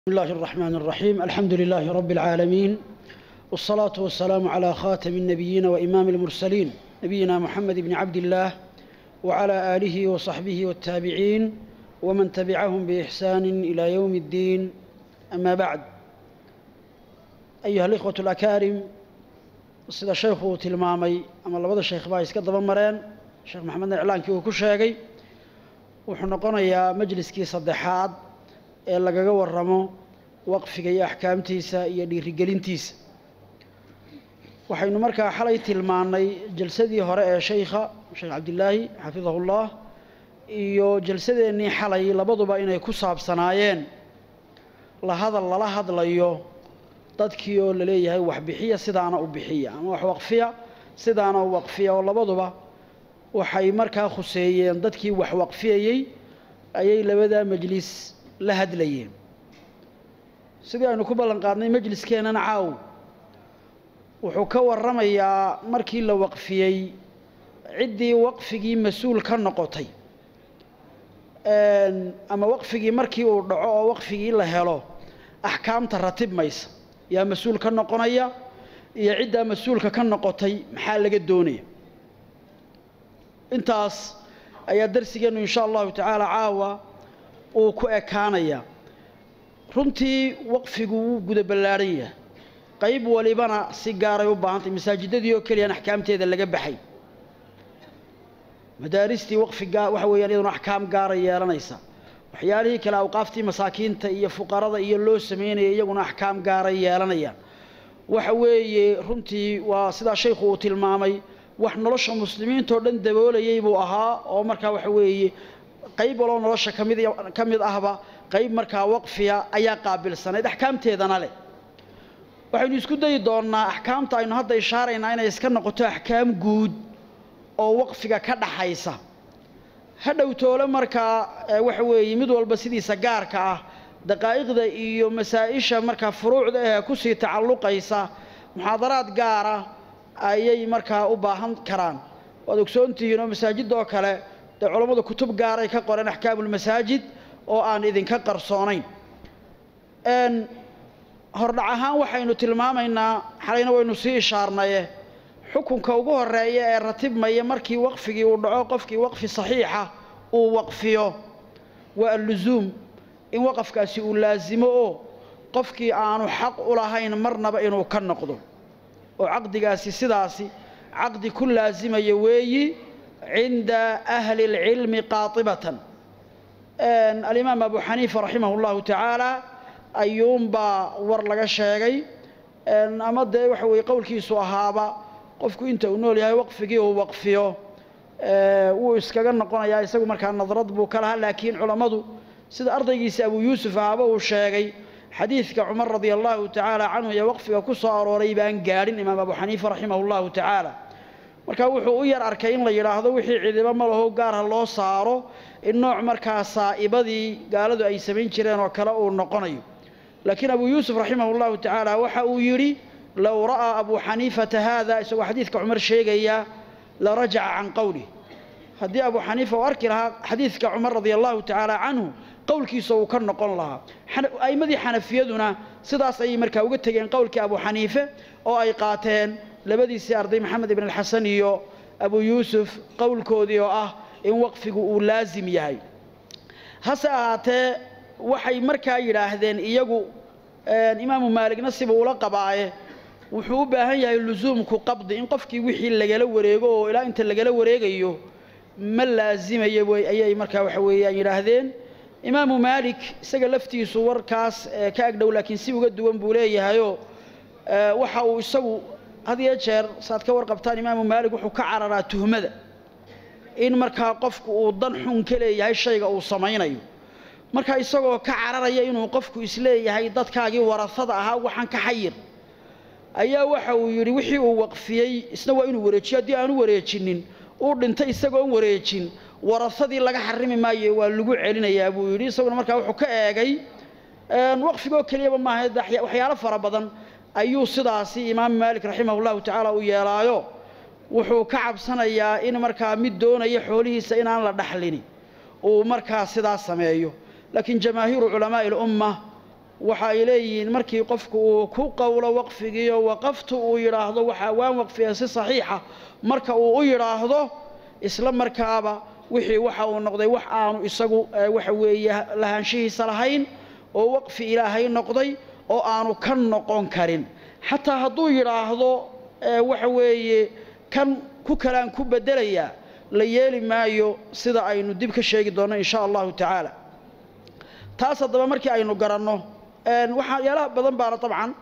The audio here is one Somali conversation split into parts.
بسم الله الرحمن الرحيم الحمد لله رب العالمين والصلاة والسلام على خاتم النبيين وإمام المرسلين نبينا محمد بن عبد الله وعلى آله وصحبه والتابعين ومن تبعهم بإحسان إلى يوم الدين أما بعد أيها الإخوة الأكارم sida sheekhu tilmaamay ama labada sheekh baa iska daba mareen sheekh maxamedna iclaankii uu ku sheegay wuxuu noqonayaa majliskii saddexaad ee lagaga waramo waqfiga iyo axkaamtiisa iyo dhiirigelintiisa waxaynu markaa xalay tilmaannay jalsadii hore ee sheykha sheekh cabdilaahi xafidahullah iyo jalsadeennii xalay labaduba inay ku saabsanaayeen la hadal lala hadlayo dadkii oo la leeyahay wax bixiya sidaana u bixiya ama wax waqfiya sidaana u waqfiya oo labaduba waxay markaa khuseeyeen dadkii wax waqfiyayey ayay labadaa majlis la hadlayeen sidii aynu ku ballan qaadnay majliskeennan caaw wuxuu ka warramayaa markii la waqfiyey ciddii waqfigii mas-uul ka noqotay ama waqfigii markii uu dhaco oo waqfigii la helo axkaamta ratib maysa yaa mas-uul ka noqonaya iyo ciddaa mas-uulka ka noqotay maxaa laga doonaya intaas ayaa darsigeennu insha allahu tacaala caawa uu ku ekaanaya runtii waqfigu wuu guda ballaadhan yahay qayb walibana si gaaray u baahantay masaajidadii oo keliyaan axkaamteeda laga baxay madaaristii waqfiga waxa weeyaan iyaduna axkaam gaara yeelanaysa waxyaalihii kale awqaaftii masaakiinta iyo fuqarada iyo loo sameynaya iyaguna axkaam gaaray yeelanayaan waxa weeye runtii waa sidaa shaykhu uu tilmaamay wax nolosha muslimiintao dhan daboolayay buu ahaa oo markaa waxa weeye qayb waloo nolosha kamid ka mid ahba qayb markaa waqfiya ayaa qaabilsanayd axkaamteedana leh waxaynu isku dayi doonnaa axkaamta aynu hadda ishaaraynaa inay iska noqoto axkaam guud oo waqfiga ka dhaxaysa hadhow toole markaa waxa weeye mid walba sidiisa gaarka ah daqaa'iqda iyo masaa-isha markaa furuucda ee kusii tacalluqaysa muxaadaraad gaara ayay markaa u baahan karaan waad ogsoontihiin oo masaajidoo kale dee culammadu kutub gaaray ka qoreen axkaamulmasaajid oo aan idinka qarsoonayn hordhac ahaan waxaynu tilmaamaynaa xalayna waynu sii ishaarnaye xukunka ugu horeeya ee ratibmaya markii waqfigii uu dhaco qofkii waqfi saxiixa uu waqfiyo waa allusuum in waqafkaasi uu laasimo oo qofkii aanu xaq u lahayn marnaba inuu ka noqdo oo caqdigaasi sidaasi caqdi ku laasimaya weeyi cinda ahli اlcilmi qaatibatan alimaam abu xaniifa raximah اllahu tacaala ayuunbaa war laga sheegay ama dee waxa weeye qowlkiisu ahaaba qofku inta uu nool yahay waqfigii uu waqfiyo wuu iskaga noqonayaa isagu markaa nadrad buu ka lahaa laakiin culammadu sida ardaygiisa abuu yuusuf ahaba uu sheegay xadiidka cumar radia allahu tacaala canhu iyo waqfiga ku soo arooray baan gaadhin imaam abu xaniifa raximah llahu tacaala marka wuxuu u yar arkay in la yidhaahdo wixii cidiba ma laho gaarha loo saaro in nooc markaa saa'ibadii gaaladu ay samayn jireen oo kale uu noqonayo laakiin abuu yuusuf raximah llahu tacaala waxa uu yidhi low ra'aa abuu xaniifata haada isagoo xadiidka cumar sheegaya la rajaca can qowlih haddii abuu xaniifa uu arki lahaa xadiidka cumar radia allahu tacaala canhu qowlkiisa uu ka noqon lahaa a'immadii xanafiyaduna sidaas ayay markaa uga tegeen qowlkii abuu xaniife oo ay qaateen labadiisii arday maxamed ibn alxasan iyo abuu yuusuf qowlkoodii oo ah in waqfigu uu laasim yahay hase ahaatee waxay markaa yidhaahdeen iyagu imaamu maaligna siba ula qabaaye wuxuu u baahan yahay lusuumku qabdi in qofkii wixii lagala wareego oo ilaa inta lagala wareegayo ma laasimayo ayay markaa waxa weeyaan yidhaahdeen imaamu maalik isaga laftiisu warkaas ka agdhow laakiin si uga duwan buu leeyahayoo waxa uu isagu had iyo jeer saaad ka warqabtaan imaamu maalik wuxuu ka cararaa tuhmada in markaa qofku uu dan xun ka leeyahay shayga uu samaynayo marka isagoo ka cararaya inuu qofku isleeyahay dadkaagii warasada ahaa waxaan ka xayir ayaa waxa uu yidhi wixii uu waqfiyey isna waa inuu wareejiyo haddii aanu wareejinin uu dhintay isagoon wareejin warasadii laga xarimi maayo waa lagu celinayaa buu yidhi isaguna markaa wuxuu ka eegay waqfigoo keliyaba maaha waxyaalo fara badan ayuu sidaasi imaam maalik raximah llahu tacaala u yeelaayo wuxuu ka cabsanayaa in markaa mid doonaya xoolihiisa inaan la dhaxlini uu markaa sidaa sameeyo laakiin jamaahiiru culamaa'i lumma waxa ay leeyihiin markii qofku uu ku qowlo waqfigiiyo waqaftu uu yidhaahdo waxaa waan waqfiya si saxiixa marka uu u yidhaahdo isla markaaba wixii waxa uu noqday wax aanu isagu waxa weeye lahaanshihiisa lahayn oo waqfi ilaahay noqday oo aanu ka noqon karin xataa hadduu yidhaahdo waxa weeye kan ku kalaan ku beddelayaa la yeeli maayo sida aynu dib ka sheegi doonno in sha allahu tacaala taas haddaba markii aynu garanno waxyaalaha badan baana dabcan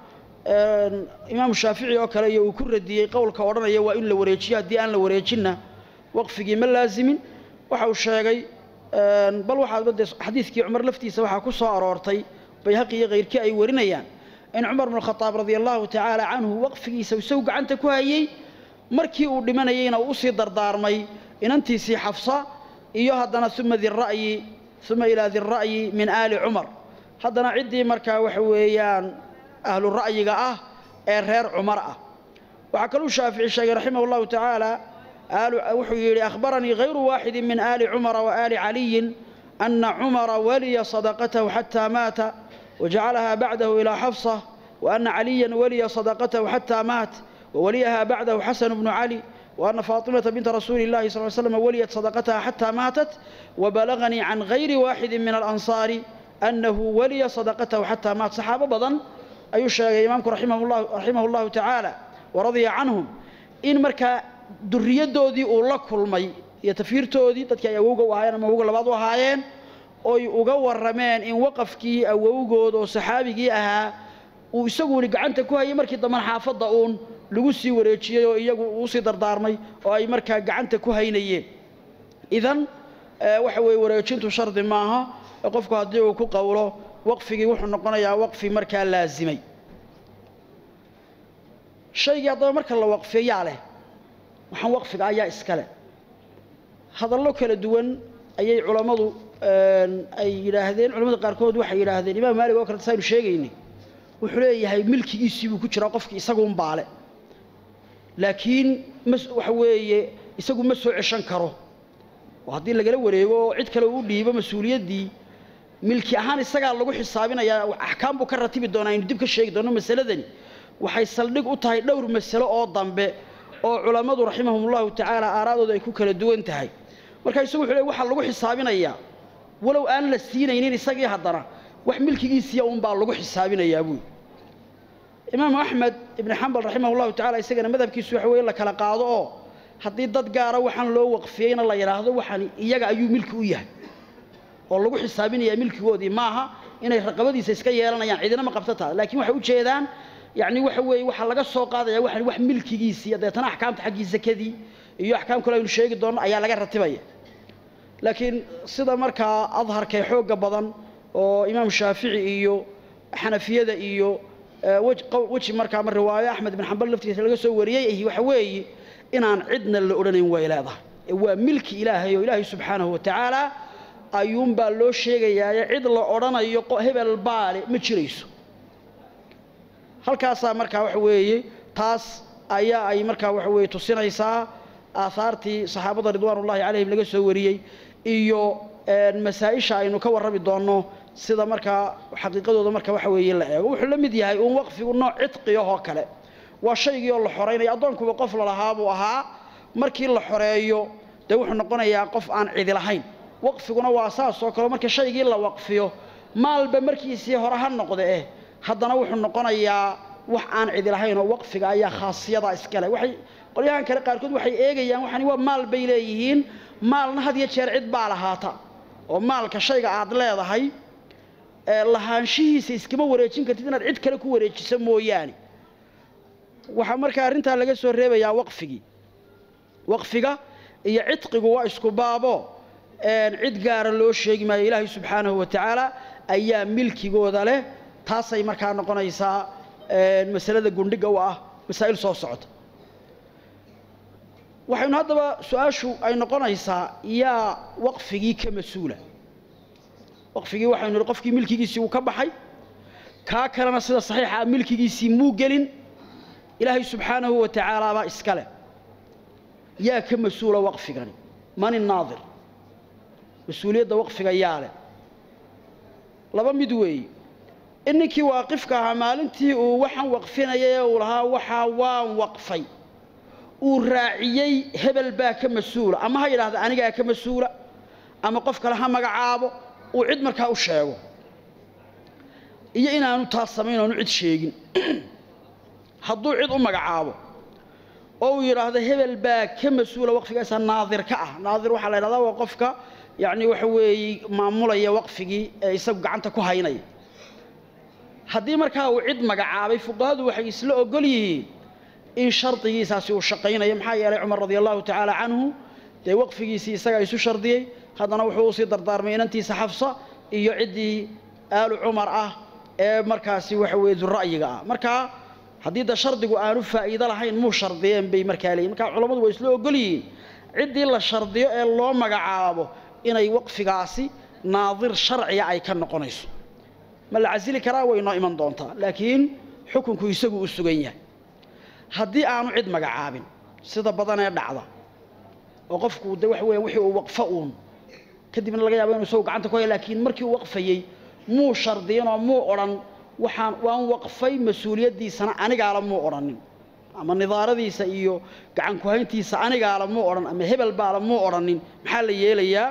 imaamu shaafici oo kale iyo uu ku radiyey qowlka odhanaya waa in la wareejiyo haddii aan la wareejinna waqfigii ma laazimin waxa uu sheegay bal waxaadba dee xadiidkii cumar laftiisa waxaa ku soo aroortay bayhaqi iyo kayrkii ay warinayaan in cumar bnu khadaab radia allahu tacaala canhu waqfigiisa isagu gacanta ku hayey markii uu dhimanayeyna uu usii dardaarmay inantiisii xafsa iyo haddana uma dira'yi uma ilaa dira'yi min aali cumar haddana ciddii markaa waxa weeyaan ahlu ra'yiga ah ee reer cumar ah waxaa kaluu shaafici sheegay raximah allahu tacaala wuxuu yidhi akhbaranii hayru waaxidin min aali cumara wa aali caliyin ana cumara waliya sadaqatahu xataa maata wajacalahaa bacdahu ilaa xafsa waana caliyan waliya sadaqatahu xataa maat wawaliyaha bacdahu xasanu bnu cali وأن فاطمة بنت رسول الله صلى الله عليه وسلم وليت صدقتها حتى ماتت وبلغني عن غير واحد من الأنصار أنه ولي صدقته حتى مات صحابة بضن أي شيء إمامك رحمه الله, رحمه الله تعالى ورضي عنهم إن مركا دريدودي أولا كلمي يتفيرتودي تدك أيوغا وهايان ما هوغا لبعض وهايان oy uga warameen in waqafkii awowgood oo saxaabigii ahaa uu isaguuni gacanta ku hayay markii damban xaafadda uun lagu sii wareejiyey oo iyagu uu sii dardaarmay oo ay markaa gacanta ku haynayeen idan waxa weeye wareejintu shardi maaha qofku haddii uu ku qowlo waqfigii wuxuu noqonayaa waqfi markaa laasimay shaygii haddaba marka la waqfiyo yaa leh waxaan waqfiga ayaa iska leh hadallo kala duwan ayay culammadu ay yidhaahdeen culamada qaarkood waxay yidhaahdeen imaam maalig oo kale saynu sheegaynay wuxuu leeyahay milkigiisii buu ku jiraa qofkii isaguun baale laakiin ma waxa weeye isagu ma soo ceshan karo oo haddii lagala wareego oo cid kale uu dhiibo mas-uuliyaddii milki ahaan isagaa lagu xisaabinayaa axkaam buu ka ratibi doonaa aynu dib ka sheegi doonno masaladani waxay saldhig u tahay dhowr masalo oo dambe oo culammadu raximahumullahu tacaala aaraadooda ay ku kala duwan tahay marka isagu wuxuu leey waxaa lagu xisaabinayaa walow aan la siinaynin isagii haddana wax milkigiisiya unbaa lagu xisaabinayaa buui imaamu axmed ibni xambal raximah llahu tacala isagana madhabkiisu waxa weye la kala qaado oo haddii dad gaara waxaan loo waqfiyeyna la yidhaahdo waxaan iyaga ayuu milki u yahay oo lagu xisaabinayaa milkigoodii maaha inay raqabadiisa iska yeelanayaan cidina ma qabto taa laakiin waxay ujeedaan yacni waxa weeye waxaa laga soo qaadaya waxaan wax milkigiisiiya deetana axkaamta xaggii sakadii iyo axkaam kale aynu sheegi doonno ayaa laga ratibaya laakiin sida markaa adharkee xoogga badan oo imaam shaafici iyo xanafiyada iyo weji markaa ma riwaayo axmed bin xambal laftiisa laga soo wariyey ahi waxa weeye inaan cidna la odhanayn way leedahay ee waa milki ilaahay oo ilaahay subxaanahu wa tacaala ayuunbaa loo sheegayaaye cid la odhanayo hebel baale ma jirayso halkaasaa markaa waxa weeye taas ayaa ay markaa waxa weeye tusinaysaa aahaartii saxaabada ridwaanullahi calayhim laga soo wariyey iyo masaa-isha aynu ka warrami doonno sida markaa xaqiiqadooda marka waxa weeye la eego wuxuu la mid yahay uun waqfigu nooc cidqiyahoo kale waa shaygii oo la xoraynaya addoonkuba qof lalahaa buu ahaa markii la xoreeyo dee wuxuu noqonayaa qof aan cidi lahayn waqfiguna waa saas oo kale marka shaygii la waqfiyo maalba markiisii hore ha noqde eh haddana wuxuu noqonayaa wax aan cidi lahayn oo waqfiga ayaa khaasiyada iskale waxay qolyahan kale qaarkood waxay eegayaan waxani waa maal bay leeyihiin maalna had iyo jeer cid baa lahaata oo maalka shayga aad leedahay lahaanshihiisa iskama wareejin kartid inaad cid kale ku wareejiso mooyaane waxaa markaa arrintaa laga soo reebayaa waqfigii waqfiga iyo cidqigu waa isku baabo cid gaara loo sheegi maayo ilaahay subxaanahu wa tacaala ayaa milkigooda leh taasay markaa noqonaysaa masalada gundhiga u ah masaa'il soo socota waxaynu haddaba su-aashu ay noqonaysaa yaa waqfigii ka mas-uula waqfigii waxaynu nihi qofkii milkigiisii uu ka baxay kaa kalena sida saxiixa ah milkigiisii muu gelin ilaahay subxaanahu wa tacaala baa iska leh yaa ka mas-uula waqfigani man innaadir mas-uuliyadda waqfiga yaa leh laba mid weeye in ninkii waaqifka ahaa maalintii uu waxaan waqfinayay ee uu lahaa waxaa waan waqfay uu raaciyey hebel baa ka mas-uula ama ha yidhaahda anigaa ka mas-uula ama qof kale ha magacaabo uu cid markaa u sheego iyo inaanu taas samayn oonu cid sheegin hadduu cid u magacaabo oo uu yidhaahdo hebel baa ka mas-uula waqfigaasa naadir ka ah naadir waxaa la yidhahdaa waa qofka yacni waxa weeye maamulaya waqfigii ee isagu gacanta ku haynaya haddii markaa uu cid magacaabay fuqahadu waxay isla ogol yihiin in shardigiisaasi uu shaqaynayo maxaa yeelay cumar radia allahu tacaala canhu dee waqfigiisii isagaa isu shardiyey haddana wuxuu usii dardaarmay inantiisa xafsa iyo ciddii aalu cumar ah ee markaasi waxa weeye dura'yiga ah markaa haddii da shardigu aanu faa'iido lahayn muu shardiyeen bay markaa leeyihin markaa culammadu waa isla ogol yihiin ciddii la shardiyo ee loo magacaabo inay waqfigaasi naadir sharciga ay ka noqonayso ma la casili karaa way noo iman doontaa laakiin xukunku isagu u sugan yahay haddii aanu cid magacaabin sida badanee dhacda oo qofku de waxa weya wixii uu waqfo uun kadibna laga yaabo inu isagu gacanta ku haya laakiin markii uu waqfayey muu shardiyin oo muu odhan waxaan waan waqfay mas-uuliyaddiisana anigaala muu odhanin ama nidaaradiisa iyo gacan kuhayntiisa anigaala muu odhan ama hebel baala muu odhanin maxaa la yeelayaa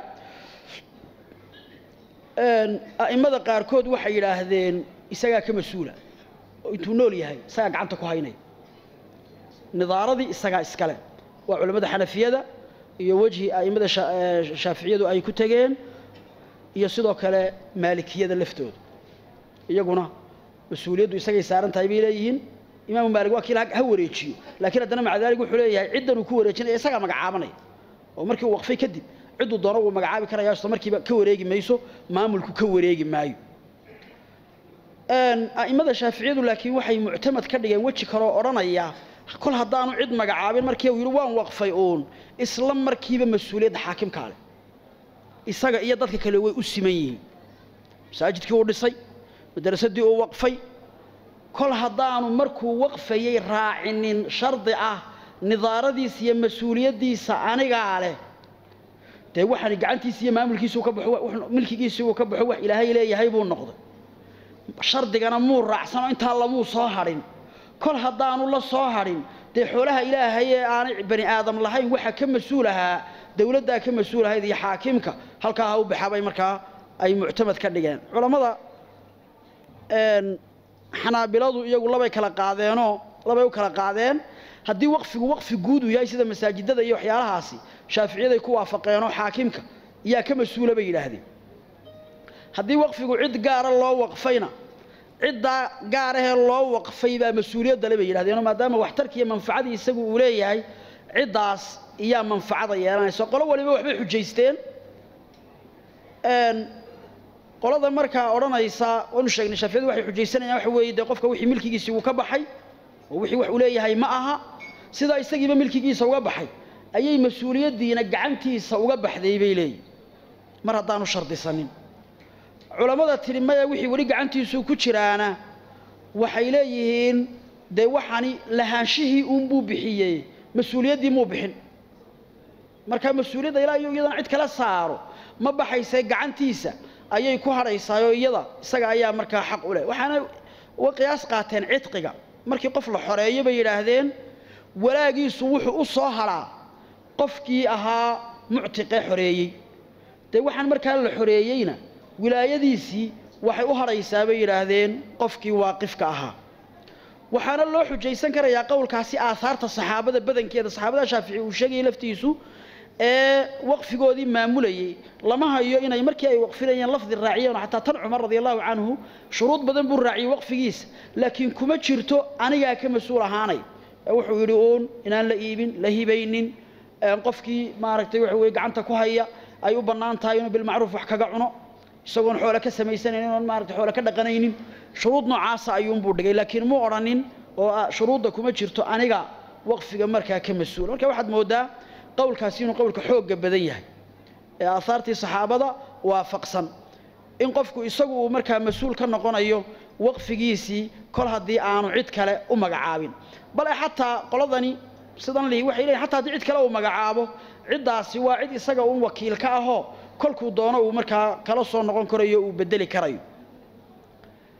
a'immada qaarkood waxay yidhaahdeen isagaa ka mas-uula oo intuu nool yahay isagaa gacanta ku haynaya nidaaradii isagaa iskale waa culammada xanafiyada iyo wejhi a'immada shaaficiyadu ay ku tegeen iyo sidoo kale maalikiyada laftooda iyaguna mas-uuliyaddu isagay saaran tahay bay leeyihiin imaamu maalik waa kiila ha wareejiyo laakiin haddana maca daalik wuxuu leeyahay ciddan uu ku wareejinaya isagaa magacaabanaya oo markii uu waqfay kadib cidduu doono wuu magacaabi karaya isla markiiba ka wareegi mayso maamulku ka wareegi maayo a'immada shaaficiyadu laakiin waxay muctamad ka dhigeen weji kaloo odhanaya kol haddaanu cid magacaabin markii uu yidhi waan waqfay uun isla markiiba mas-uuliyadda xaakimkaa leh isaga iyo dadka kale way u siman yihiin masaajidkii uu dhisay madarasadii uu waqfay kol haddaanu markuu waqfayey raacinin shardi ah nidaaradiisa iyo mas-uuliyaddiisa anigaa leh dee waxaani gacantiisi iyo maamulkiisuu ka baxo milkigiisii uu ka baxo wax ilaahay leeyahay buu noqday shardigana muu raacsano intaa lamuu soo hadhin kol haddaanu la soo hadhin dee xoolaha ilaahay ee aanay bani aadam lahayn waxa ka mas-uul ahaa dowladdaa ka mas-uul ahayd iyo xaakimka halkaa ha u baxabay markaa ay muctamad ka dhigeen culammada xanaabiladu iyagu labay kala qaadeenoo labay u kala qaadeen haddii waqfigu waqfi guud uu yahay sida masaajidada iyo waxyaalahaasi shaaficiyaday ku waafaqeenoo xaakimka yaa ka mas-uula bay yidhaahdeen haddii waqfigu cid gaara loo waqfayna ciddaa gaarahee loo waqfay baa mas-uuliyaddale bay yidhahdeenoo maadaama waxtarkiiyo manfacadii isagu uu leeyahay ciddaas iyaa manfacada yeelanaysa qolo waliba waxbay xujaysteen qolada markaa odhanaysa waanu sheegnay shaaficiyadu waxay xujaysanayaan waxa weeye dee qofka wixii milkigiisii uu ka baxay oo wixii wax uu leeyahay ma aha sidaa isagiiba milkigiisa uga baxay ayay mas-uuliyaddiina gacantiisa uga baxday bay leeyihin mar haddaanu shardisanin culammada tidhi maya wixii weli gacantiisu ku jiraana waxay leeyihiin dee waxani lahaanshihii uunbuu bixiyey mas-uuliyaddii muu bixin markaa mas-uuliyadda ilaa iyo iyadana cid kala saaro ma baxaysee gacantiisa ayay ku hadhaysaayoo iyada isaga ayaa markaa xaq u leh waxaana uga qiyaas qaateen cidqiga markii qof la xoreeyo bay yidhaahdeen walaagiisu wuxuu u soo hadhaa qofkii ahaa muctiqee xoreeyey dee waxaan markaa la xoreeyeyna wilaayadiisii waxay u hadhaysaa bay yidhaahdeen qofkii waaqifka ahaa waxaana loo xujaysan karayaa qowlkaasi aahaarta saxaabada badankeeda saxaabada shaafici uu sheegayay laftiisu ee waqfigoodii maamulayey lama hayo inay markii ay waqfinayeen lafdi raaciyeen xataa tan cumar radi allahu canhu shuruud badan buu raaciyey waqfigiisa laakiin kuma jirto anigaa ka mas-uul ahaanay wuxuu yidhi uun inaan la iibin la hibaynin qofkii maaragtay waxa weye gacanta ku haya ay u bannaan tahay inuu bilmacruuf wax kaga cuno isagoon xoole ka samaysanaynin oon maaragtay xoole ka dhaqanaynin shuruud noocaasa ayuunbuu dhigay laakiin muu odhanin oo shuruudda kuma jirto aniga waqfiga markaa ka mas-uul marka waxaad mooddaa qowlkaasi inuu qowlka xoogga badan yahay ee aahaartii saxaabada waafaqsan in qofku isagu uu markaa mas-uul ka noqonayo waqfigiisii kol haddii aanu cid kale u magacaabin bale xataa qoladani sidan lihi waxay leeyihin xataa haddii cid kale uu magacaabo ciddaasi waa cid isaga un wakiil ka ahoo kolkuu doono uu markaa kala soo noqon karayo uu bedeli karayo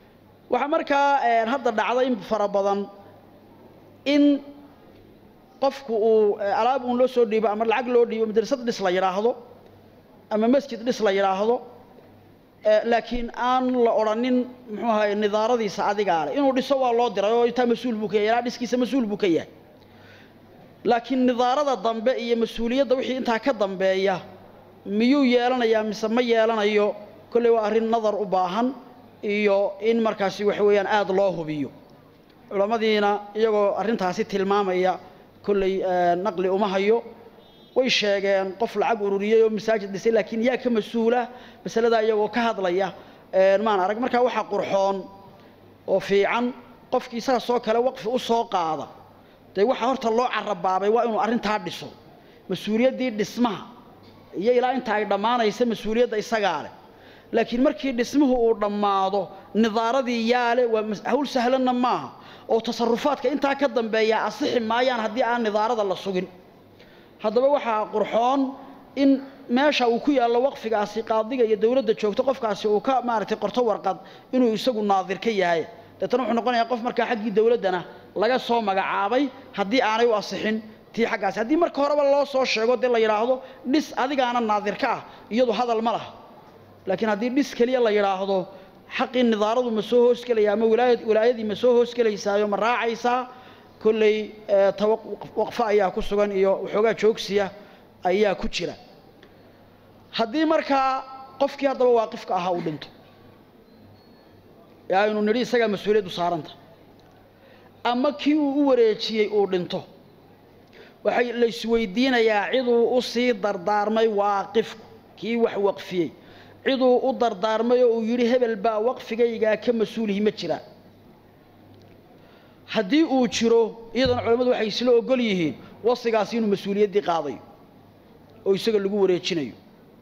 waxaa markaa hadda dhacda in fara badan in qofku uu alaab uun loo soo dhiibo ama lacag loo dhiibo madrasad dhis la yidhaahdo ama masjid dhis la yidhaahdo laakiin aan la odhanin muxuu ahaye nidaaradiisa adigaa leh inuu dhiso waa loo diray oo intaa mas-uul buu ka yahay ilaa dhiskiisa mas-uul buu ka yahay laakiin nidaarada dambe iyo mas-uuliyadda wixii intaa ka dambeeya miyuu yeelanayaa mise ma yeelanayo kolley waa arrin nadar u baahan iyo in markaasi waxa weeyaan aada loo hubiyo culammadiina iyagoo arrintaasi tilmaamaya kolley naqli uma hayo way sheegeen qof lacag ururiyey oo masaajid dhisay laakiin yaa ka mas-uula masaladaa iyagoo ka hadlaya maan arag markaa waxaa qurxoon oo fiican qofkii saasoo kale waqfi u soo qaada dee waxaa horta loo carabaabay waa inuu arrintaa dhiso mas-uuliyaddii dhismaha iyo ilaa inta ay dhammaanaysa mas-uuliyadda isagaa leh laakiin markii dhismuhu uu dhammaado nidaaradii yaale waa hawl sahlanna maaha oo tasarufaadka intaa ka dambeeya asixi maayaan haddii aan nidaarada la sugin haddaba waxaa qurxoon in meesha uu ku yaallo waqfigaasi qaadiga iyo dowladda joogto qofkaasi uu ka maaragtay qorto warqad inuu isagu naadir ka yahay deetana wuxuu noqonayaa qof markaa xaggii dowladdana laga soo magacaabay haddii aanay u asixin tii xaggaasi haddii marka horeba loo soo sheego dee la yidhaahdo dhis adigaana naadir ka ah iyadu hadal ma laha laakiin haddii dhis keliya la yidhaahdo xaqii nidaaradu ma soo hoosgelaya ama wilaayadii ma soo hoosgelaysaayo ma raacaysaa kolley waqfo ayaa ku sugan iyo waxoogaa joogsiya ayaa ku jira haddii markaa qofkii haddaba waaqifka ahaa uu dhinto ee aynu nidhi isagaa mas-uuliyaddu saaranta ama kii uu u wareejiyey uu dhinto waxay la isweydiinayaa ciduu u sii dardaarmay waaqifku kii wax waqfiyey ciduu u dardaarmay oo uu yidhi hebel baa waqfigaygaa ka mas-uulihi ma jiraa haddii uu jiro iyadana culammadu waxay isla ogol yihiin wasigaasi inuu mas-uuliyaddii qaadayo oo isaga lagu wareejinayo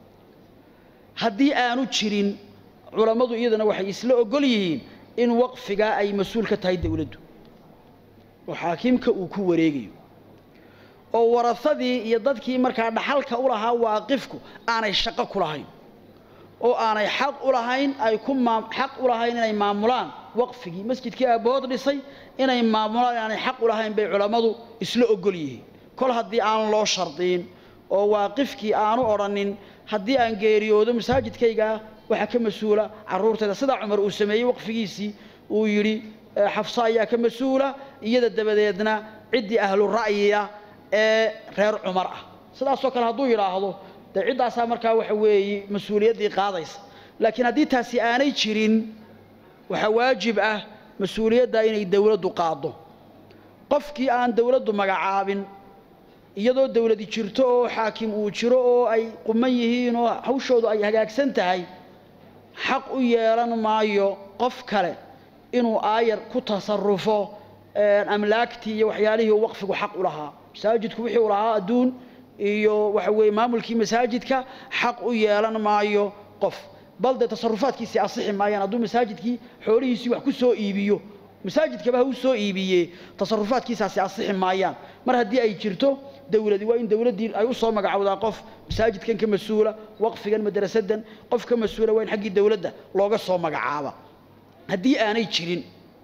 haddii aanu jirin culammadu iyadana waxay isla ogol yihiin in waqfigaa ay mas-uul ka tahay dowladdu oo xaakiimka uu ku wareegayo oo warafadii iyo dadkii markaa dhaxalka u lahaa waaqifku aanay shaqo ku lahayn oo aanay xaq u lahayn ay ku xaq u lahayn inay maamulaan waqfigii masjidkii aabbahood dhisay inay maamulaan aanay xaq u lahayn bay culammadu isla ogol yihiin kol haddii aan loo shardiin oo waaqifkii aanu odhanin haddii aan geeriyoodo masaajidkaygaa waxaa ka mas-uula carruurtayda sidaa cumar uu sameeyey waqfigiisii uu yidhi xafso ayaa ka mas-uula iyada dabadeedna ciddii ahlu ra'yiya ee reer cumar ah sidaasoo kale hadduu yidhaahdo dee ciddaasaa markaa waxa weeye mas-uuliyaddii qaadaysa laakiin haddii taasi aanay jirin waxaa waajib ah mas-uuliyadda inay dowladdu qaaddo qofkii aan dowladdu magacaabin iyadoo dowladi jirto oo xaakim uu jiro oo ay quman yihiin oo hawshoodu ay hagaagsan tahay xaq u yeelan maayo qof kale inuu aayar ku tasarufo amlaagtii iyo waxyaalihii uu waqfigu xaq u lahaa masaajidku wixii u lahaa adduun iyo waxa weeye maamulkii masaajidka xaq u yeelan maayo qof bal dee tasarufaadkiisii asixi maayaan hadduu masaajidkii xoolihiisii wax ku soo iibiyo masaajidkaba ha u soo iibiyee tasarufaadkiisaasi asixi maayaan mar haddii ay jirto dowladi waa in dowladdii ay u soo magacowdaa qof masaajidkan ka mas-uula waqfigan madrasadan qof ka mas-uula waa in xaggii dowladda looga soo magacaaba haddii aanay jirin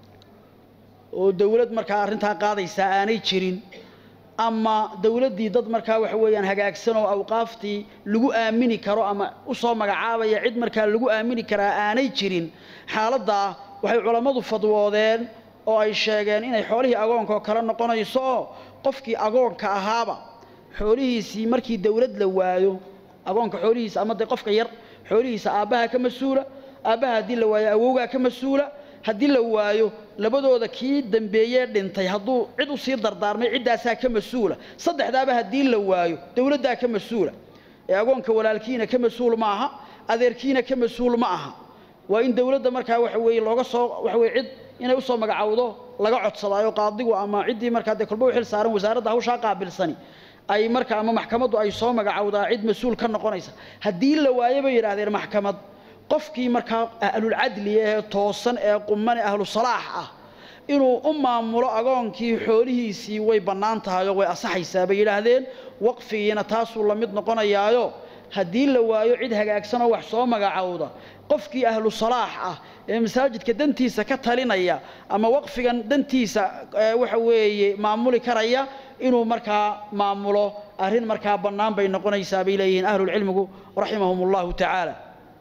oo dowlad markaa arrintaa qaadaysaa aanay jirin ama dowladdii dad markaa waxa weeyaan hagaagsan oo awqaaftii lagu aamini karo ama u soo magacaabaya cid markaa lagu aamini karaa aanay jirin xaaladdaa waxay culammadu fadwoodeen oo ay sheegeen inay xoolihii agoonka oo kale noqonayso oo qofkii agoonka ahaaba xoolihiisii markii dowlad la waayo agoonka xoolihiisa ama dee qofka yar xoolihiisa aabbaha ka mas-uula aabbaha haddii la waayo awowgaa ka mas-uula haddii la waayo labadooda kii dambeeyee dhintay hadduu cid u sii dardaarmay ciddaasaa ka mas-uula saddexdaaba haddii la waayo dowladdaa ka mas-uula ee agoonka walaalkiina ka mas-uul ma aha adeerkiina ka mas-uul ma aha waa in dowladda markaa waxa weeye looga soo waxa weye cid inay usoo magacowdo laga codsadaayo qaadigu ama ciddii markaa dee kolba u xil saaran wasaaradda hawshaa qaabilsani ay marka ama maxkamaddu ay soo magacowdaa cid mas-uul ka noqonaysa haddii la waayo bay yidhahdeen maxkamad qofkii markaa ahlulcadli ee toosan ee quman ee ahlu salaax ah inuu u maamulo agoonkii xoolihiisii way bannaan tahay oo way asaxaysaa bay yidhaahdeen waqfigiina taasuu la mid noqonayaayo haddii la waayo cid hagaagsanoo wax soo magacowda qofkii ahlu salaax ah ee masaajidka dantiisa ka talinaya ama waqfigan dantiisa waxa weeye maamuli karaya inuu markaa maamulo arrin markaa bannaan bay noqonaysaa bay leeyihiin ahlulcilmigu raximahum allahu tacaala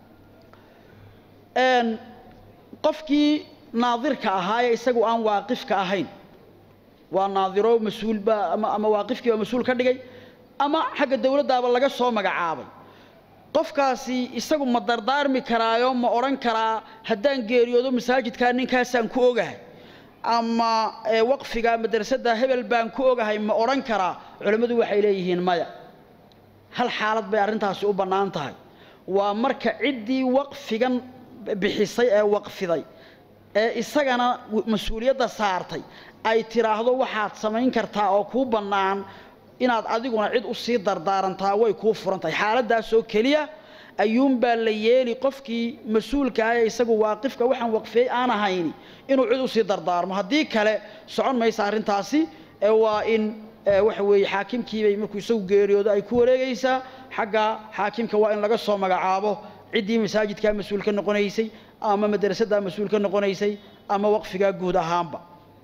qofkii naadirka ahaa ee isagu aan waaqifka ahayn waa naadiro mas-uulba ama ama waaqifkiiba mas-uul ka dhigay ama xagga dowladdaaba laga soo magacaabay qofkaasi isagu ma dardaarmi karaayo ma odhan karaa haddaan geeriyoodo masaajidkaa ninkaasaan ku ogahay ama waqfiga madrasadda hebel baan ku ogahay ma odhan karaa culammadu waxay leeyihiin maya hal xaalad bay arrintaasi u bannaan tahay waa marka ciddii waqfigan bixisay ee waqfiday ee isagana mas-uuliyadda saartay ay tiraahdo waxaad samayn kartaa oo kuu bannaan inaad adiguna cid u sii dardaarantaa way kuu furan tahay xaaladdaasoo keliya ayuunbaa la yeeli qofkii mas-uulka ah ee isagu waaqifka waxaan waqfiyey aan ahayni inuu cid usii dardaarmo haddii kale socon maysa arrintaasi waa in waxa weeye xaakimkiibay markuu isagu geeriyoodo ay ku wareegaysaa xagga xaakimka waa in laga soo magacaabo ciddii masaajidkaa mas-uul ka noqonaysay ama madrasaddaa mas-uul ka noqonaysay ama waqfigaa guud ahaanba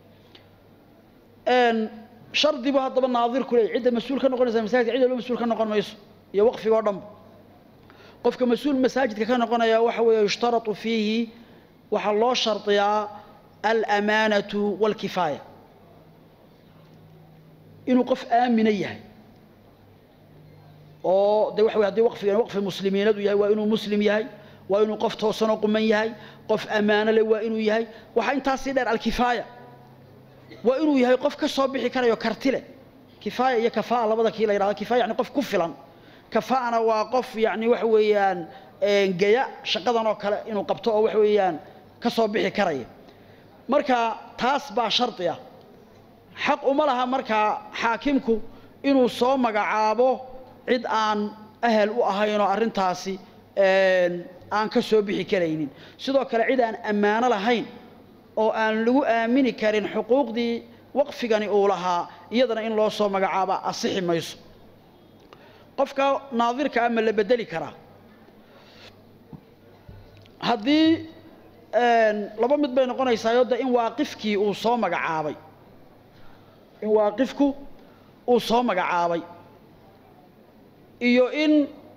shardibu haddaba naadirku leey cidda mas-uul ka noqonaysa masaajidka cid walba mas-uul ka noqon mayso iyo waqfiga oo dhanba qofka mas-uul masaajidka ka noqonaya waxa weeye yushtaratu fiihi waxaa loo shardiyaa alamaanatu walkifaaya inuu qof aamina yahay oo de waxa wey hadii waqfigan waqfi muslimiinadu yahay waa inuu muslim yahay waa inuu qof toosanoo quman yahay qof ammaano leh waa inuu yahay waxaa intaasii dheer alkifaaya waa inuu yahay qof ka soo bixi karayo karti leh kifaaya iyo kafaa labada kii la yidhahdo kifaya yani qof ku filan kafaana waa qof yani waxa weeyaan geya shaqadan oo kale inuu qabto oo waxa weeyaan ka soo bixi karaya marka taas baa shardi ah xaq uma laha markaa xaakimku inuu soo magacaabo cid aan ahal u ahayn oo arrintaasi aan ka soo bixi karaynin sidoo kale cid aan ammaano lahayn oo aan lagu aamini karin xuquuqdii waqfigani uu lahaa iyadana in loo soo magacaaba asixi mayso qofka naadirka ama la bedeli karaa haddii laba mid bay noqonaysaayo de in waaqifkii uu soo magacaabay in waaqifku uu soo magacaabay iyo in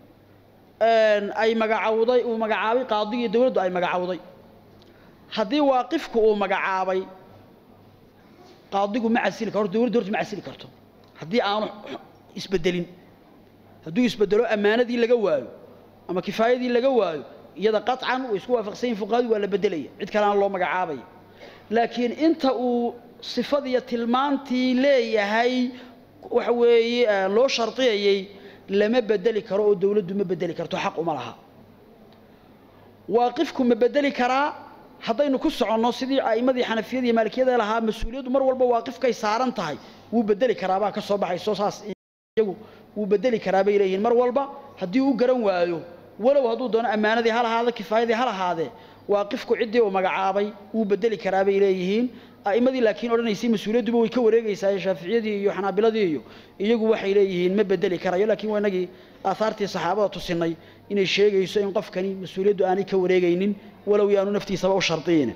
ay magacawday uu magacaabay qaadigii dawladdu ay magacawday haddii waaqifku uu magacaabay qaadigu ma casili karo dawladdu horta ma casili karto haddii aanu isbedelin hadduu isbedelo ammaanadii laga waayo ama kifaayadii laga waayo iyada qaطcan way isku waafaqsan yihin fuqahadu waa la bedelaya cid kaleana loo magacaabaya laakiin inta uu sifadiiyo tilmaantii leeyahay waxa weeye loo shardiyayey lama bedeli karo oo dawladdu ma bedeli karto xaq uma laha waaqifku ma bedeli karaa haddaynu ku soconno sidii a'immadii xanafiyada iyo maalikiyada lahaa mas-uuliyaddu mar walba waaqifkay saaran tahay wuu bedeli karaabaa ka soo baxayso saas iyagu wuu bedeli karaa bay leeyihiin mar walba haddii uu garan waayo walow hadduu doono ammaanadii ha lahaado kifaayadii ha lahaadee waaqifku ciddii uu magacaabay wuu bedeli karaa bay leeyihiin a'immadii laakiin odhanaysay mas-uuliyadduba way ka wareegaysaa shaaficiyadii iyo xanaabiladii iyo iyagu waxay leeyihiin ma bedeli karayo laakiin waa inagii aahaartii saxaabada tusinay inay sheegayso in qofkani mas-uuliyaddu aanay ka wareegaynin walow yaanu naftiisaba u shardiyin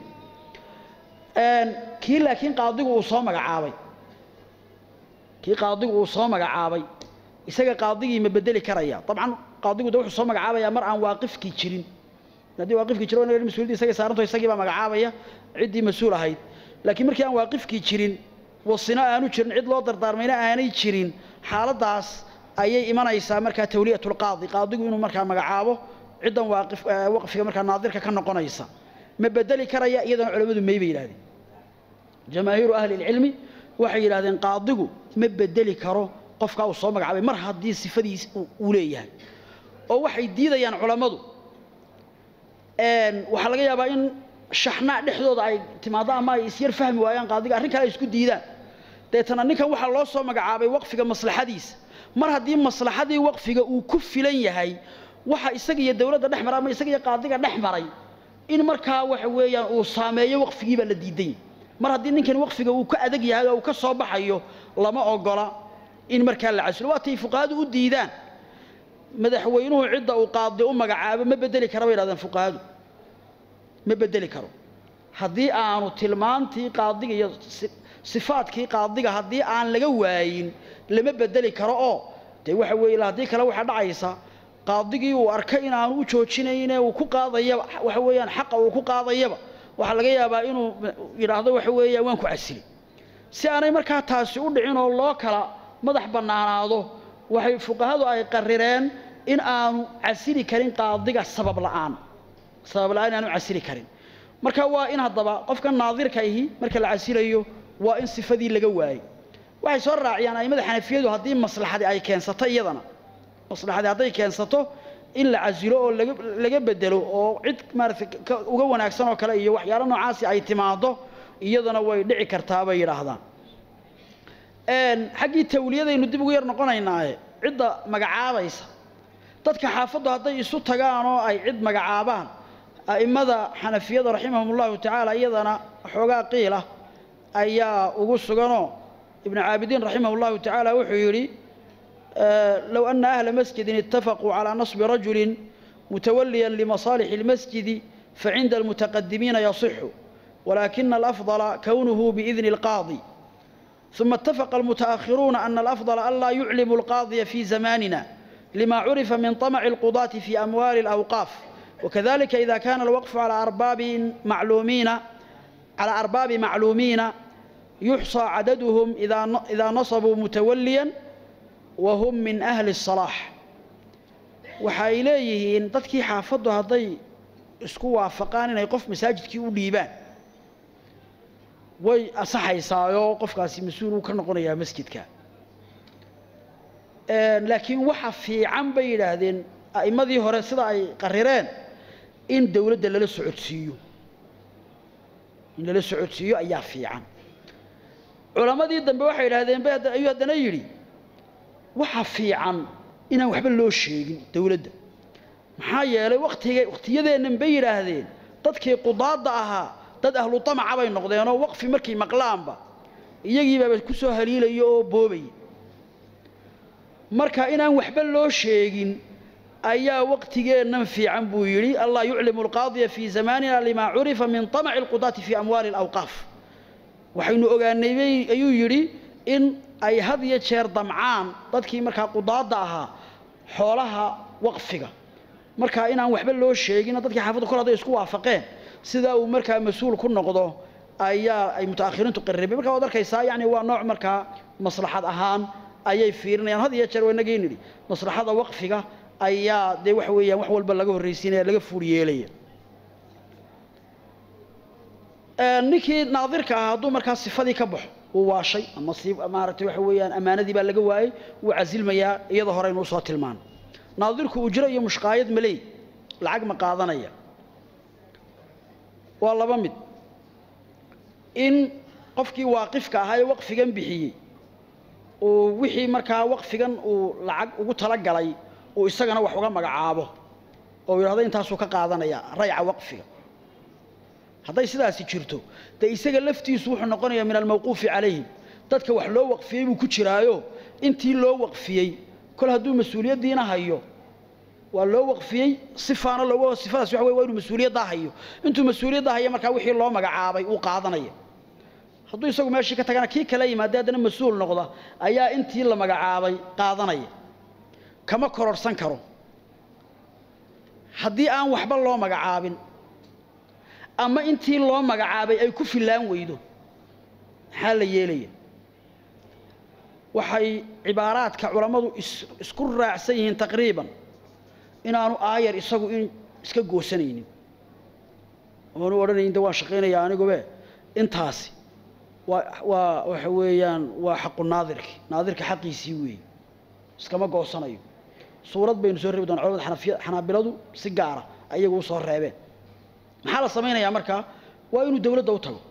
kii laakiin qaadigu uu soo magacaabay kii qaadigu uu soo magacaabay isaga qaadigii ma bedeli karaya dabcan qaadigu de wuxuu soo magacaabayaa mar aan waaqifkii jirin haddii waaqifkii jiro mas-uuliyaddi isagay saaranto isagii baa magacaabaya ciddii mas-uul ahayd laakiin markii aan waaqifkii jirin wasino aanu jirin cid loo dardaarmayna aanay jirin xaaladdaas ayay imanaysaa markaa tawliyatulqaadi qaadigu inuu markaa magacaabo ciddan waaqif waqfiga markaa naadirka ka noqonaysa ma bedeli karaya iyadana culammadu may bay yidhahdeen jamaahiiru ahli ilcilmi waxay yidhahdeen qaadigu ma bedeli karo qofkaa uu soo magacaabay mar haddii sifadiis uu leeyahay oo waxay diidayaan culammadu waxaa laga yaabaa in shaxnaa dhexdooda ay timaado ama ay isyar fahmi waayaan qaadiga arrin kale ay isku diidaan deetana ninkan waxaa loo soo magacaabay waqfiga maslaxadiisa mar haddii maslaxadii waqfiga uu ku filan yahay waxa isaga iyo dawladda dhex mara ama isaga iyo qaadiga dhex maray in markaa waxa weeyaan uu saameeyo waqfigii baa la diiday mar haddii ninkan waqfiga uu ka adag yahay oo uu ka soo baxayo lama ogola in markaa la casilo waatay fuqahadu u diidaan madaxweynuhu cidda uu qaadi u magacaabo ma bedeli kara bay yidhahdeen fuqahadu ma bedeli karo haddii aanu tilmaantii qaadiga iyo sifaadkii qaadiga haddii aan laga waayin lama bedeli karo oo dee waxa weeye haddii kale waxaa dhacaysa qaadigii uu arkay inaanu u joojinayne uu ku qaadayaba waxa weeyaan xaqa uu ku qaadayaba waxaa laga yaabaa inuu yidhaahdo waxa weeyaan waan ku casili si aanay markaa taasi u dhicin oo loo kala madax bannaanaado waxay fuqahadu ay qarireen in aanu casili karin qaadiga sabab la'aan sabab la'aan inaanu casili karin marka waa in haddaba qofka naadirka ihi marka la casilayo waa in sifadii laga waayey waxay soo raaciyaan a'immada xanafiyadu haddii maslaxadii ay keensato iyadana maslaxadii hadday keensato in la casilo oo laga laga bedelo oo cid maaragtay uga wanaagsan oo kale iyo waxyaalo noocaasi ay timaado iyadana way dhici kartaa bay yidhaahdaan xaggii tawliyadaynu dib ugu yar noqonaynaaye cidda magacaabaysa dadka xaafaddu hadday isu tagaan oo ay cid magacaabaan a'immada xanafiyada raximahum ullahu tacaala iyadana xoogaa qiila ayaa ugu suganoo ibnu caabidiin raximah ullahu tacaala wuxuu yidhi low ana ahla masjidin itafaquu calaa nasbi rajulin mutawaliyan limasaalixi اlmasjidi facinda almutaqadimiina yasixu walakina alafضala kownuhu biidni اlqaadi ثم اتفق المتأخرون أن الأفضل ألا يعلموا القاضي في زماننا لما عرف من طمع القضاة في أموال الأوقاف وكذلك إذا كان الوقف على أرباب معلومين على أرباب معلومين يحصى عددهم إذا إذا نصبوا متوليا وهم من أهل الصلاح waxay leeyihiin dadkii xaafaddu hadday isku waafaqaan inay qof masaajidkii u dhiibaan way asaxaysaayoo qofkaasi mas-uul uu ka noqonayaa masjidka laakiin waxa fiican bay yidhaahdeen a'immadii hore sida ay qarireen in dawladda lala socodsiiyo in lala socodsiiyo ayaa fiican culammadii dambe waxay yidhahdeen bay ayuu haddana yidhi waxa fiican inaan waxba loo sheegin dawladda maxaa yeelay watiga wakhtiyadeennan bay yidhaahdeen dadkii qudaadda ahaa dad ahlu tamaca bay noqdeenoo waqfi markay maqlaanba iyagiibaaba ku soo haliilaya oo boobaya marka inaan waxba loo sheegin ayaa waqtigeennan fiican buu yidhi allah yuclimu alqaadiya fii zamaanina limaa curifa min tamaci alqudaati fii amwaali alawqaaf waxaynu ogaanay ayuu yidhi in ay had iyo jeer damcaan dadkii markaa qudaadda ahaa xoolaha waqfiga marka inaan waxba loo sheegin dadkii xaafadda kol hadday isku waafaqeen sidaa uu markaa mas-uul ku noqdo ayaa ay mutaakhiriintu qarribeen markaa waad arkaysaa yacni waa nooc markaa maslaxad ahaan ayay fiirinayaan had iyo jeer waa inagii nidhi maslaxada waqfiga ayaa dee waxa weeyaan wax walba laga horraysiinaya laga fuul yeelaya ninkii naadirka ahaa hadduu markaa sifadii ka baxo uu waashay ama si maaragtay waxa weeyaan ammaanadii baa laga waayey wuu casilmayaa iyada horeynu usoo tilmaano naadirku ujro iyo mushqaayad maleey lacag ma qaadanaya waa laba mid in qofkii waaqifka ahaa ee waqfigan bixiyey uu wixii markaa waqfigan uu lacag ugu talagalay uu isagana wax uga magacaabo oo yidhahdo intaasuu ka qaadanaya rayca waqfiga hadday sidaasi jirto dee isaga laftiisu wuxuu noqonayaa min almawquufi calayhim dadka wax loo waqfiyey buu ku jiraayo intii loo waqfiyey kol hadduu mas-uuliyaddiina hayo waa loo waqfiyey sifaana looga sifadaas waxa wey waa inuu mas-uuliyaddaa hayo intuu mas-uuliyaddaa haya markaa wixii loo magacaabay uu qaadanaya hadduu isagu meeshii ka tagana kii kala yimaada haddana mas-uul noqda ayaa intii la magacaabay qaadanaya kama kororhsan karo haddii aan waxba loo magacaabin ama intii loo magacaabay ay ku fillaan weydo maxaa la yeelaya waxay cibaaraadka culammadu isku raacsan yihiin taqriiban inaanu aayar isagu in iska goosanaynin oonu odhanayn de waan shaqaynaya anigube intaasi waa waa waxa weeyaan waa xaqu naadirki naadirka xaqiisii weeye iskama goosanayo suurad baynu soo reebi doona culamada xanafiya xanaabiladu si gaara ayagu usoo reebeen maxaa la samaynayaa markaa waa inuu dawladda u tago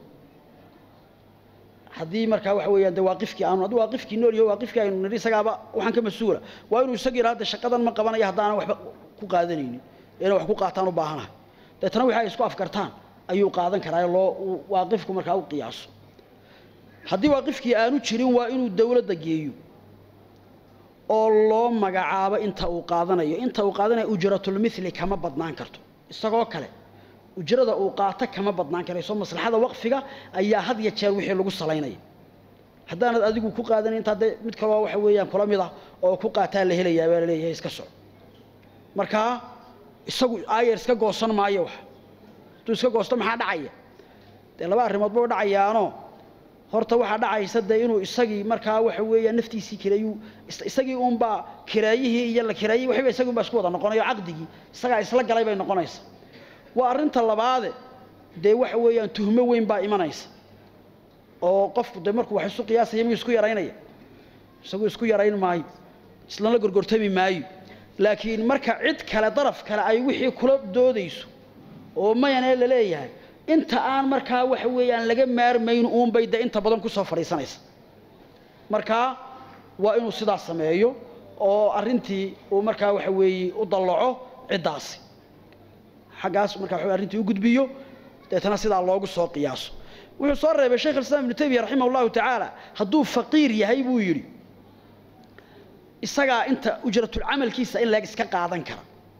haddii markaa waxa weeyaan de waaqifkii aanu haddii waaqifkii nool yaho waaqifkii aynu nidhi isagaaba waxaan ka mas-uula waa inuu isaga yidhaha de shaqadan ma qabanayo haddaanan waxba ku qaadanaynin inay wax ku qaataan u baahanahay deetana wixii ay isku afkartaan ayuu qaadan karaa loo waaqifku markaa u qiyaaso haddii waaqifkii aanu jirin waa inuu dawladda geeyo oo loo magacaabo inta uu qaadanayo inta uu qaadanayo ujratulmithli kama badnaan karto isagoo kale ujrada uu qaato kama badnaan karayso maslaxada waqfiga ayaa had ya jeer wixii lagu salaynaya haddaanad adigu ku qaadanin intaa dee mid kaloo waxa weeyaan kula mid ah oo ku qaataa la helayaa baa la leeyahay iska soco markaa isagu aayer iska goosan maayo wax hadduu iska goosto maxaa dhacaya dee laba arrimoodba u dhacayaanoo horta waxaa dhacaysa dee inuu isagii markaa waxa weeyaan naftiisii kireeyuu isagii uunbaa kireeyihii iyo la kireeyey waxiba isagii unbaa isku wada noqonayo caqdigii isagaa isla galay bay noqonaysa waa arrinta labaade dee waxa weeyaan tuhmo weyn baa imanaysa oo qofku dee markuu wax isu qiyaasaya miyuu isku yaraynaya isagu isku yarayn maayo islana gorgortami maayo laakiin marka cid kale daraf kale ay wixii kula doodayso oo mayanee la leeyahay inta aan markaa waxa weeyaan laga maarmayn uunbay dee inta badan kusoo fadhiisanaysa markaa waa inuu sidaas sameeyo oo arrintii uu markaa waxa weeye u dallaco ciddaasi xaggaas markaa waxa arrintii u gudbiyo deetana sidaa loogu soo qiyaaso wuxuu soo reebay sheekh alislaam ibnu taymiya raximah allahu tacaala hadduu faqiir yahay buu yidhi isagaa inta ujratulcamalkiisa in leeg iska qaadan kara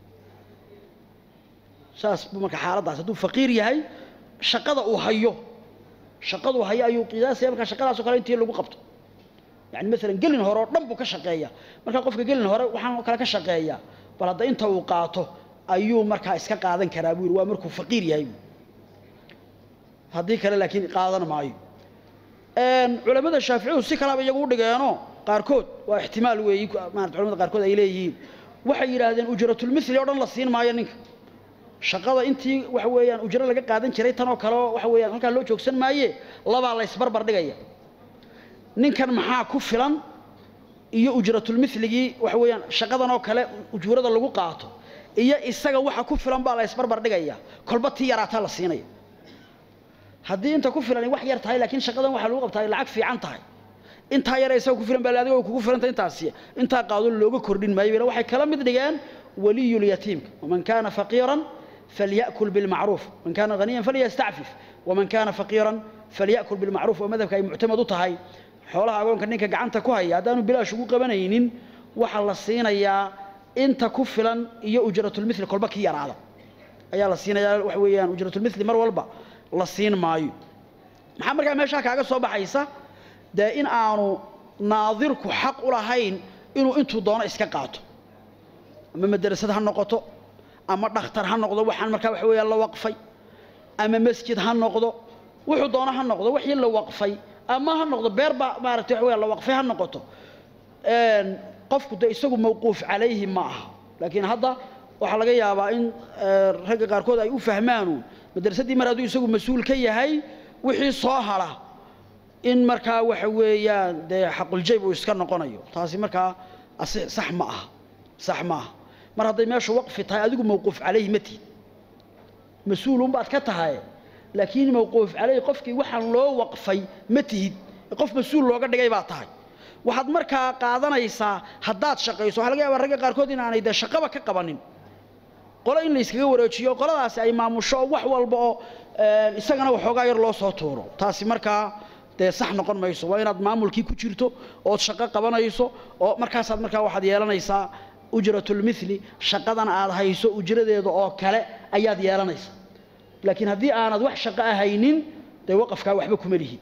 saas buu marka xaaladdaas hadduu faqiir yahay shaqada uu hayo shaqaduu hayo ayuu qiyaasaya markaa shaqadaasoo kale intii lagu qabto yani maalan gelin hore oo dhan buu ka shaqeeyaa markaa qofka gelin hore waxaan oo kale ka shaqeeyaa bal hadda inta uu qaato ayuu markaa iska qaadan karaa buu yidhi waa markuu faqiir yahay buu haddii kale laakiin qaadan maayo culamada shaaficiyadu si kalaba iyagu u dhigeenoo qaarkood waa ixtimaal weeyi maarata culamada qaarkood ay leeyihiin waxay yidhaahdeen ujratulmithli oo dhan la siin maayo ninka shaqada intii waxa weeyaan ujro laga qaadan jiray tan oo kale waxa weeyaan halkaa loo joogsan maaye labaa la ysbarbar dhigaya ninkan maxaa ku filan iyo ujratulmithligii waxa weeyaan shaqadan oo kale ujuurada lagu qaato iyo isaga waxa ku filan baa la ysbarbar dhigaya kolba tii yaraataa la siinaya haddii inta ku filan wax yar tahay laakiin shaqadan waxaa lagu qabtaa lacag fiican tahay intaa yare isaga ku filan baa adiga kugu filanta intaasi intaa qaado looga kordhin maayo waxay kala mid dhigeen waliyulyatiimka waman kaana faqiiran falyakul bilmacruuf man kaana haniyan falyastacfif waman kaana faqiiran falyakul bilmacruuf oo madhabka ay muctamad u tahay xoolaha agoonka ninka gacanta ku haya haddaanu bilaash ugu qabanaynin waxaa la siinayaa inta ku filan iyo ujratulmithli kolba kii yaraada ayaa la siinayaa waxa weeyaan ujratulmithli mar walba la siin maayo maxaa markaa meeshaa kaaga soo baxaysa dee in aanu naadirku xaq u lahayn inuu intuu doono iska qaato ama madrasad ha noqoto ama dhakhtar ha noqdo waxaan markaa waxa weeyaan la waqfay ama masjid ha noqdo wuxuu doono ha noqdo wixii la waqfay ama ha noqdo beer baa maaragtay waxa weeyaan la waqfay ha noqoto qofku dee isagu mawquuf calayhi ma aha laakiin hadda waxaa laga yaabaa in ragga qaarkood ay u fahmaanu madrasadii mar hadduu isagu mas-uul ka yahay wixii soo hara in markaa waxa weeyaan dee xaquljayb uu iska noqonayo taasi markaa sax ma aha sax ma aha mar hadday meeshu waqfi tahay adigu mawquuf calayhi ma tihid mas-uulunbaad ka tahay laakiin mawquuf calayhi qofkii waxaan loo waqfay ma tihid qof mas-uul looga dhigay baa tahay waxaad markaa qaadanaysaa haddaad shaqayso waxaa laga yaabaa ragga qaarkood inaanay dee shaqaba ka qabanin qolo in la iskaga wareejiyo qoladaasi ay maamusho wax walba oo isagana waxoogaa yar loo soo tuuro taasi markaa dee sax noqon mayso waa inaad maamulkii ku jirto ood shaqo qabanayso oo markaasaad markaa waxaad yeelanaysaa ujratulmithli shaqadan aad hayso ujradeeda oo kale ayaad yeelanaysaa laakiin haddii aanad wax shaqo ahaynin dee waqafkaa waxba kuma lihi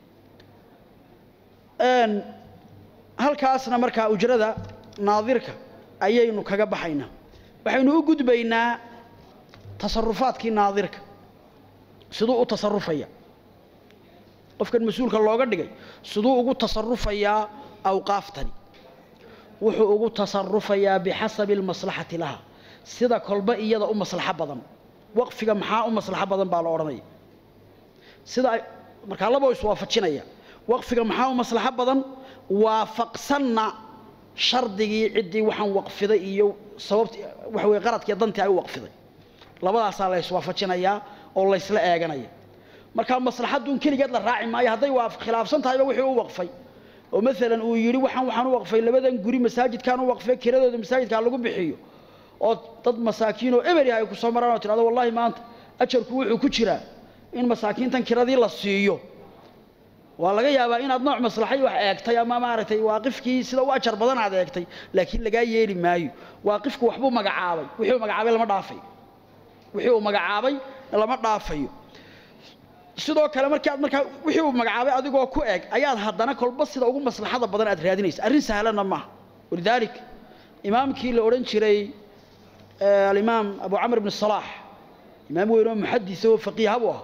halkaasna markaa ujrada naadirka ayaynu kaga baxaynaa waxaynu u gudbaynaa tasarufaadkii naadirka siduu u tasarufaya qofkan mas-uulka looga dhigay siduu ugu tasarufayaa awqaaftani wuxuu ugu tasarufayaa bixasabi almaslaxati laha sida kolba iyada u maslaxo badan waqfiga maxaa u maslaxo badan baa la odhanaya sida markaa laboo iswaafajinaya waqfiga maxaa u maslaxo badan waafaqsanna shardigii ciddii waxaan waqfiday iyo sababti waxa weye qaradkii dantii ay u waqfiday labadaasaa la iswaafajinayaa oo laysla eeganaya markaa maslaxadduun keligeed la raaci maayo hadday waa khilaafsan tahayba wixii u waqfay oo maalan uu yidhi waxaan waxaan u waqfay labadan guri masaajidkaan u waqfay kiradooda masaajidkaa lagu bixiyo oo dad masaakiin oo eber yahay ay ku soo maraan oo tidhahdo wallahi maanta ajarku wuxuu ku jiraa in masaakiintan kiradii la siiyo waa laga yaabaa inaad nooc maslaxay wax eegtay ama maaragtay waaqifkii sida u ajar badan aad eegtay laakiin lagaa yeeli maayo waaqifku waxbuu magacaabay wixii uu magacaabay lama dhaafayo wixii uu magacaabay lama dhaafayo sidoo kale markii aad markaa wixii uu magacaabay adigoo ku eg ayaad haddana kolba sida ugu maslaxada badan aad raadinaysa arrin sahlanna maaha walidaalik imaamkii la odhan jiray alimaam abu camr ibn salaax imaam weyn oo muxadis oo faqiiha buu ah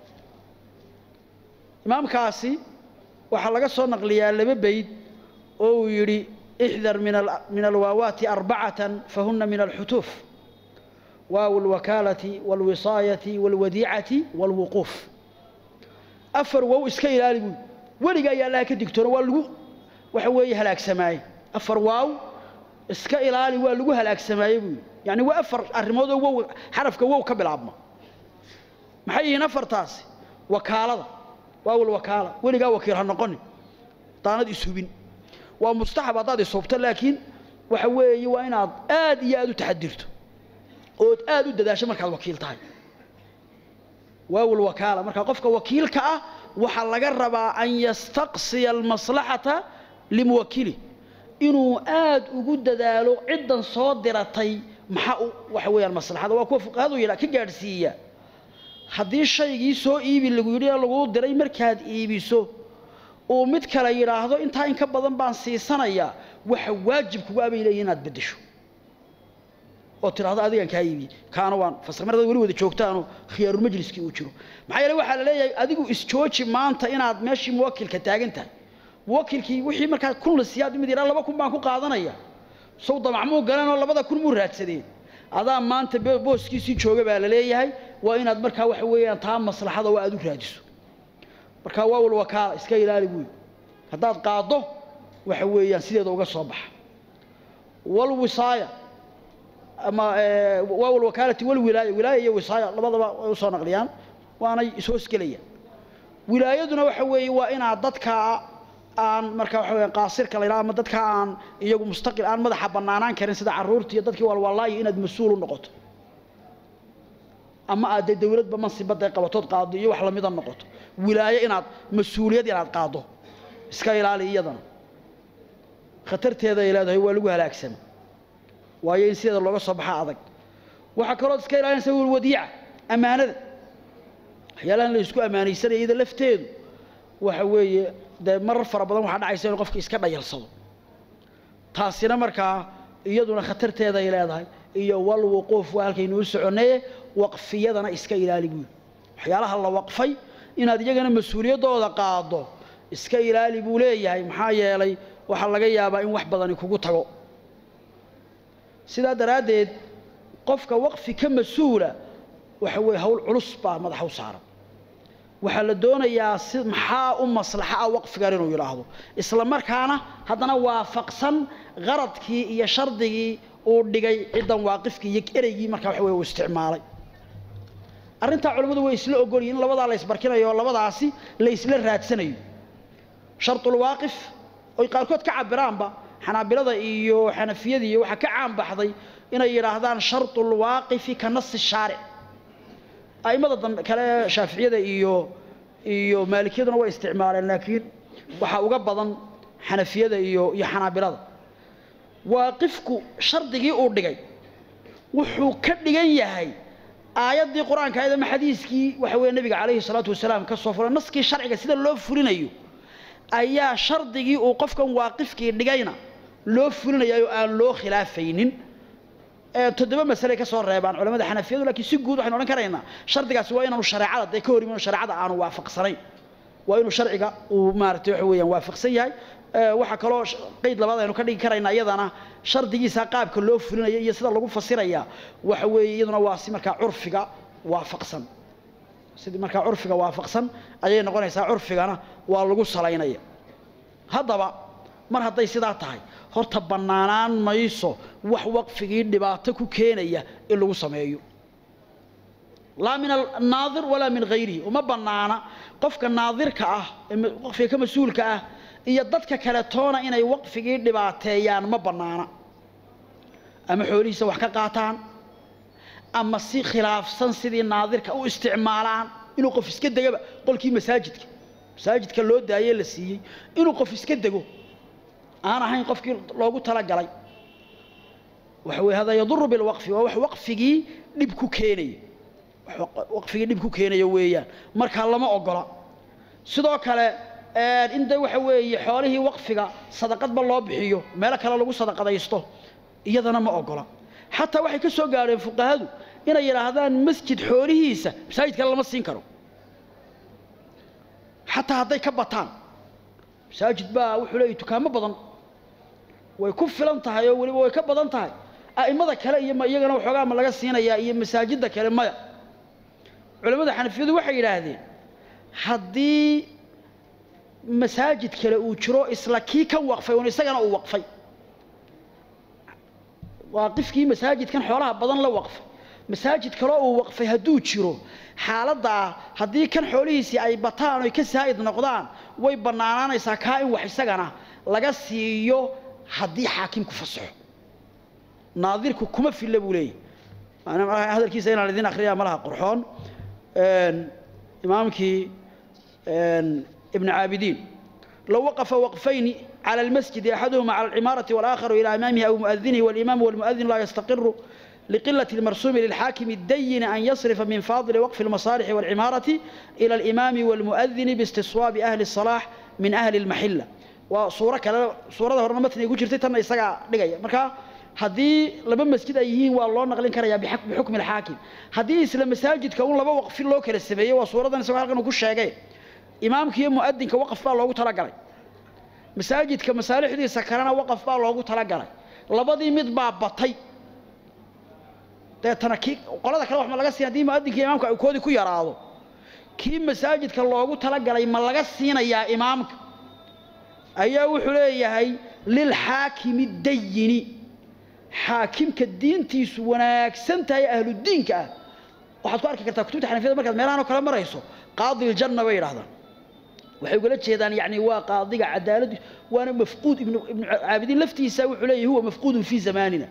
imaamkaasi waxaa laga soo naqliyaa laba bayd oo uu yidhi ixdar min alwaawaati arbacatan fahuna min alxutuuf waaw alwakaalati waalwisaayati waalwadiicati waalwuquuf afar wow iska ilaali buui weliga ayaa allaha ka digtoona waa lagu waxa weeye halaagsamaaye afar waaw iska ilaali waa lagu halaagsamaaye buui yacni waa afar arrimood oo wow xarafka wow ka bilaabma maxay yihiin afartaasi wakaalada waawal wakaala weligaa wakiil ha noqonin daanad ishubin waa mustaxab haddaad ishubto laakiin waxa weeye waa inaad aad iyo aad u taxadirto ood aad u dadaasho markaad wakiil tahay waawal wakaala marka qofka wakiilka ah waxaa laga rabaa an yastaqsiya almaslaxata limuwakili inuu aad ugu dadaalo ciddan soo diratay maxaa u waxa weeyaan maslaxada waa kuwa fuqahadu yidhaa ka gaadhsiiya haddii shaygii soo iibi lagu yidhi ee laguu diray markaad iibiso uu mid kale yidhaahdo intaa in ka badan baan siisanayaa waxa waajib kugu abay leeyihin inaad beddesho oo tidhahdo adigaan kaa iibiyey kaana waan fasir mar dad weli wada joogtaanoo khiyaarulmajliskii uu jiro maxaa yeele waxaa la leeyahay adigu isjooji maanta inaad meeshii muwakilka taagan tahay muwakilkii wixii markaa kun la siiyaad mid yidhaa laba kun baan ku qaadanaya sow damacmuu galanoo labada kun muu raadsadeen adaa maanta booskiisii jooga baa la leeyahay waa inaad markaa waxa weeyaan taa maslaxada waa aad u raadiso markaa waawal wakaala iska ilaali buuyi haddaad qaaddo waxa weeyaan sideeda uga soo baxa walwisaaya ama waawal wakaalati walwilaaya wilaaya iyo wisaaya labadaba way usoo naqliyaan waanay ishoosgelayaan wilaayaduna waxa weeye waa inaad dadkaa aan markaa waxa weeyaan qaasirka la yidhaha ama dadkaa aan iyagu mustaqil aan madaxa bannaanaan karin sida carruurta iyo dadkii walwalaayo inaad mas-uul u noqoto ama aad dee dawladba mansibadda ay qabatood qaado iyo wax lamida noqoto wilaayo inaad mas-uuliyad inaad qaaddo iska ilaali iyadana khatarteeda ay leedahay waa lagu halaagsama waayo in sideeda looga soo baxa adag waxaa kalood iska ilaalinaysa wadiica ammaanada waxyaalahan la isku ammaanaysanaya iyada lafteedu waxa weeye dee marar fara badan waxaa dhacaysa inuu qofka iska dhayalsado taasina markaa iyaduna khatarteeda ay leedahay iyo walwuquuf waa halkaynuu soconnaye waqfiyadana iska ilaali buuli waxyaalaha la waqfay inaad iyagana mas-uuliyaddooda qaaddo iska ilaali buu leeyahay maxaa yeelay waxaa laga yaabaa in wax badani kugu tago sidaa daraaddeed qofka waqfi ka mas-uula waxa weeye hawl culus baa madaxa u saaran waxaa la doonayaa si maxaa u maslaxa ah waqfigan inuu yidhaahdo isla markaana haddana waafaqsan qaradkii iyo shardigii uu dhigay ciddan waaqifkii iyo ereygii markaa waxa weye uu isticmaalay arrintaa culimmadu way isla ogolyihin in labadaa la isbarkinayo oo labadaasi la isla raadsanayo sharulwaaqif oy qaarkood ka cabiraanba xanaabilada iyo xanafiyada iyo waxaa ka caan baxday inay yidhaahdaan sharulwaaqifi ka nasi shaaric a'immada dambe kale shaaficiyada iyo iyo maalikiyaduna way isticmaaleen laakiin waxaa uga badan xanafiyada iyo iyo xanaabilada waaqifku shardigii uu dhigay wuxuu ka dhigan yahay aayaddii qur-aanka ahayd ama xadiiskii waxa weeye nebiga calayhi salaatu wasalaam ka soo furay naskii sharciga sida loo fulinayo ayaa shardigii uu qofkan waaqifkii dhigayna loo fulinayaa oo aan loo khilaafaynin toddoba masale ka soo reebaan culamada xanafiyadu laakiin si guud waxaynu odhan karaynaa shardigaasi waa inaanu shareecada dee ka hor imin shareecada aanu waafaqsanayn waa inuu sharciga uu maaragtay waxa weeyaan waafaqsan yahay waxaa kaloo qeyd labaad aynu ka dhigi karaynaa iyadana shardigiisa qaabka loo fulinaya iyo sida lagu fasiraya waxa weeye iyaduna waa si markaa curfiga waafaqsan sidii markaa curfiga waafaqsan ayay noqonaysaa curfigana waa lagu salaynaya haddaba mar hadday sidaa tahay horta bannaanaan mayso wax waqfigii dhibaato ku keenaya in lagu sameeyo laa min annaadir walaa min hayrihi uma bannaana qofka naadirka ah ee waqfiga ka mas-uulka ah iyo dadka kale toona inay waqfigii dhibaateeyaan ma bannaana ama xoolihiisa wax ka qaataan ama si khilaafsan sidii naadirka u isticmaalaan inuu qof iska degaba qolkii masaajidka masaajidka loo daayey la siiyey inuu qof iska dego aan ahayn qofkii loogu talagalay waxa weye hada yaduru bilwaqfi waa wax waqfigii dhib ku keenaya waqfigii dhib ku keenaya weeyaan markaa lama ogola sidoo kale in de waxa weeye xoolihii waqfiga sadaqadba loo bixiyo meelo kale lagu sadaqadaysto iyadana ma ogola xataa waxay ka soo gaadheen fuqahadu inay yidhaahdaan masjid xoolihiisa masaajid kale lama siin karo xataa hadday ka bataan masaajid baa wuxuu leeyahy dukaamo badan way ku filan tahay oo weliba way ka badan tahay a'immada kale iyo ma iyagana waxoogaa ma laga siinayaa iyo masaajidda kale maya culimmada xanafiyadu waxay yidhaahdeen haddii masaajid kale uu jiro isla kii kan waqfay un isagana uu waqfay waaqifkii masaajidkan xoolaha badan la waqfay masaajid kaloo uu waqfay hadduu jiro xaaladdaa haddii kan xoolihiisii ay bataan oy ka saa'id noqdaan way bannaanaanaysaa kaa in wax isagana laga siiyo haddii xaakimku fasaxo naadirku kuma filla buu leeyahy hadalkiisa inaan idin akhriyaa malaha qurxoon imaamkii ibn caabidiin low waqafa waqfayni على المسجد أحدهما على العمارة والآخر إلى أمامه أو مؤذنه والإمام والمؤذن لا يستقر لقلة المرسوم للحاكم الدين أن يصرف من فاضل وقف المصالح والعمارة إلى الإمام والمؤذن باستصواب أهل الصلاح من أهل المحلة وصورة كلا صورة هرنا مثل يقول شرتي تنا يسقى دقيقة مركا هذه لما مسجد أيهين والله نقلين كريا بحكم بحكم الحاكم هذه إسلام مساجد كون لما وقف الله كلا السبية وصورة نسوي هالكن كل شيء إمامك يوم مؤذن كوقف الله ترى قلي masaajidka masaalixdiisa kalena waqaf baa loogu talagalay labadii mid baa batay deetana kii qolada kale wax ma laga siin haddii muadinka imaamka ay koodii ku yaraado kii masaajidka loogu talagalay ma laga siinayaa imaamka ayaa wuxuu leeyahay lilxaakimi dayini xaakimka diintiisu wanaagsan tahay ahludiinka ah waxaad ku arki kartaa kutubta xanafiyada markaad meelahan oo kale marayso qaadi iljanna bay yidhahdaan waxay ugala jeedaan yani waa qaadiga cadaalad waana mafquud ibnu ibnu caabidiin laftiisa wuxuu leeyahay huwa mafquudun fii zamaanina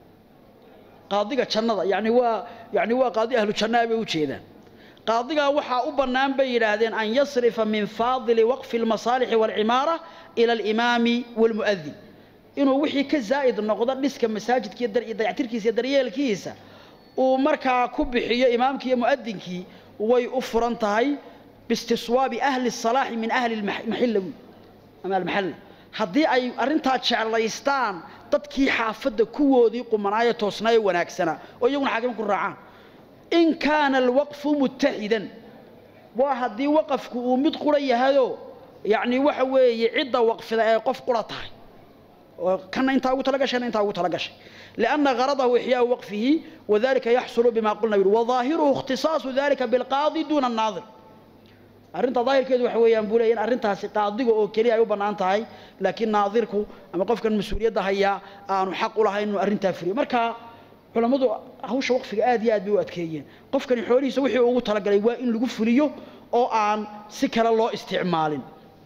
qaadiga jannada yani waa yani waa qaadi ahlu jannaa bay u jeedaan qaadigaa waxaa u bannaan bay yidhaahdeen an yasrifa min faadili waqfi almasaalixi waalcimaara ila alimaami waalmu'adin inuu wixii ka zaa'id noqdo dhiska masaajidka iyo dayactirkiisa iyo daryeelkiisa uu markaa ku bixiyo imaamkii iyo mu'adinkii way u furan tahay باstiswaabi ahli الصalaaxi min ahli maxilla ama almaxalla haddii ay arrintaa jeclaystaan dadkii xaafadda kuwoodii qumanaaye toosnaaye wanaagsanaa oo iyaguna xaakima ku raacaan in kaana alwaqfu mutaxidan waa haddii waqafku uu mid qura yahayoo yacni waxa weeye cidda waqfida ee qof qura tahay oo kana intaa ugu tala gashayna intaa ugu tala gashay lianna garadahu ixyaau waqfihi wadalika yaxsulu bima qulna yidhi wadaahiruhu ikhtisaasu dalika bilqaadi duuna annaadir arrinta daahirkeedu waxa weeyaan buu leeyahay in arrintaasi qaadiga oo keliya ay u bannaan tahay laakiin naadirku ama qofkan mas-uuliyadda hayaa aanu xaq u lahayn inuu arrintaa fuliyo marka culammadu hawsha waqfiga aad iyo aad bay u adkeeyeen qofkani xoolihiisa wixii ugu talagalay waa in lagu fuliyo oo aan si kale loo isticmaalin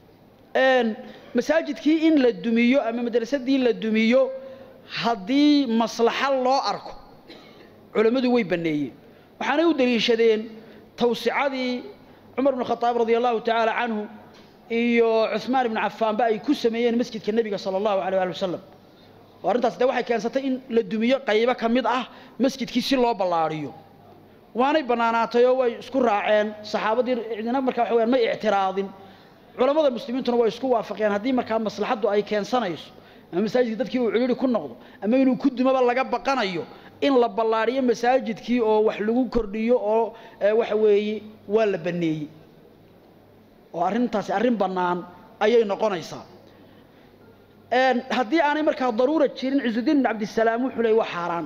masaajidkii in la dumiyo ama madrasadii la dumiyo haddii maslaxa loo arko culammadu way banneeyeen waxaanay u daliishadeen tawsicadii cumar bn khaaab radi allahu tacaala canhu iyo cuثmaan ibnu cafaanba ay ku sameeyeen masjidka nebiga sala allahu alيh ali wasalam oo arrintaas de waxay keensatay in la dumiyo qaybo ka mid ah masjidkii si loo ballaariyo waanay bannaanaatay oo way isku raaceen saxaabadii cidina markaa waxa weyaan may ictiraadin culammada muslimiintuna way isku waafaqeen haddii markaa maslaxaddu ay keensanayso ama masaajidka dadkii uu cidhiiri ku noqdo ama inuu ku dumaba laga baqanayo in la ballaariyo masaajidkii oo wax lagu kordhiyo oo waxa weeye waa la banneeyey oo arrintaasi arrin bannaan ayay noqonaysaa haddii aanay markaa daruura jirin cisudiin ibn cabdisalaam wuxuu leey waa xaaraan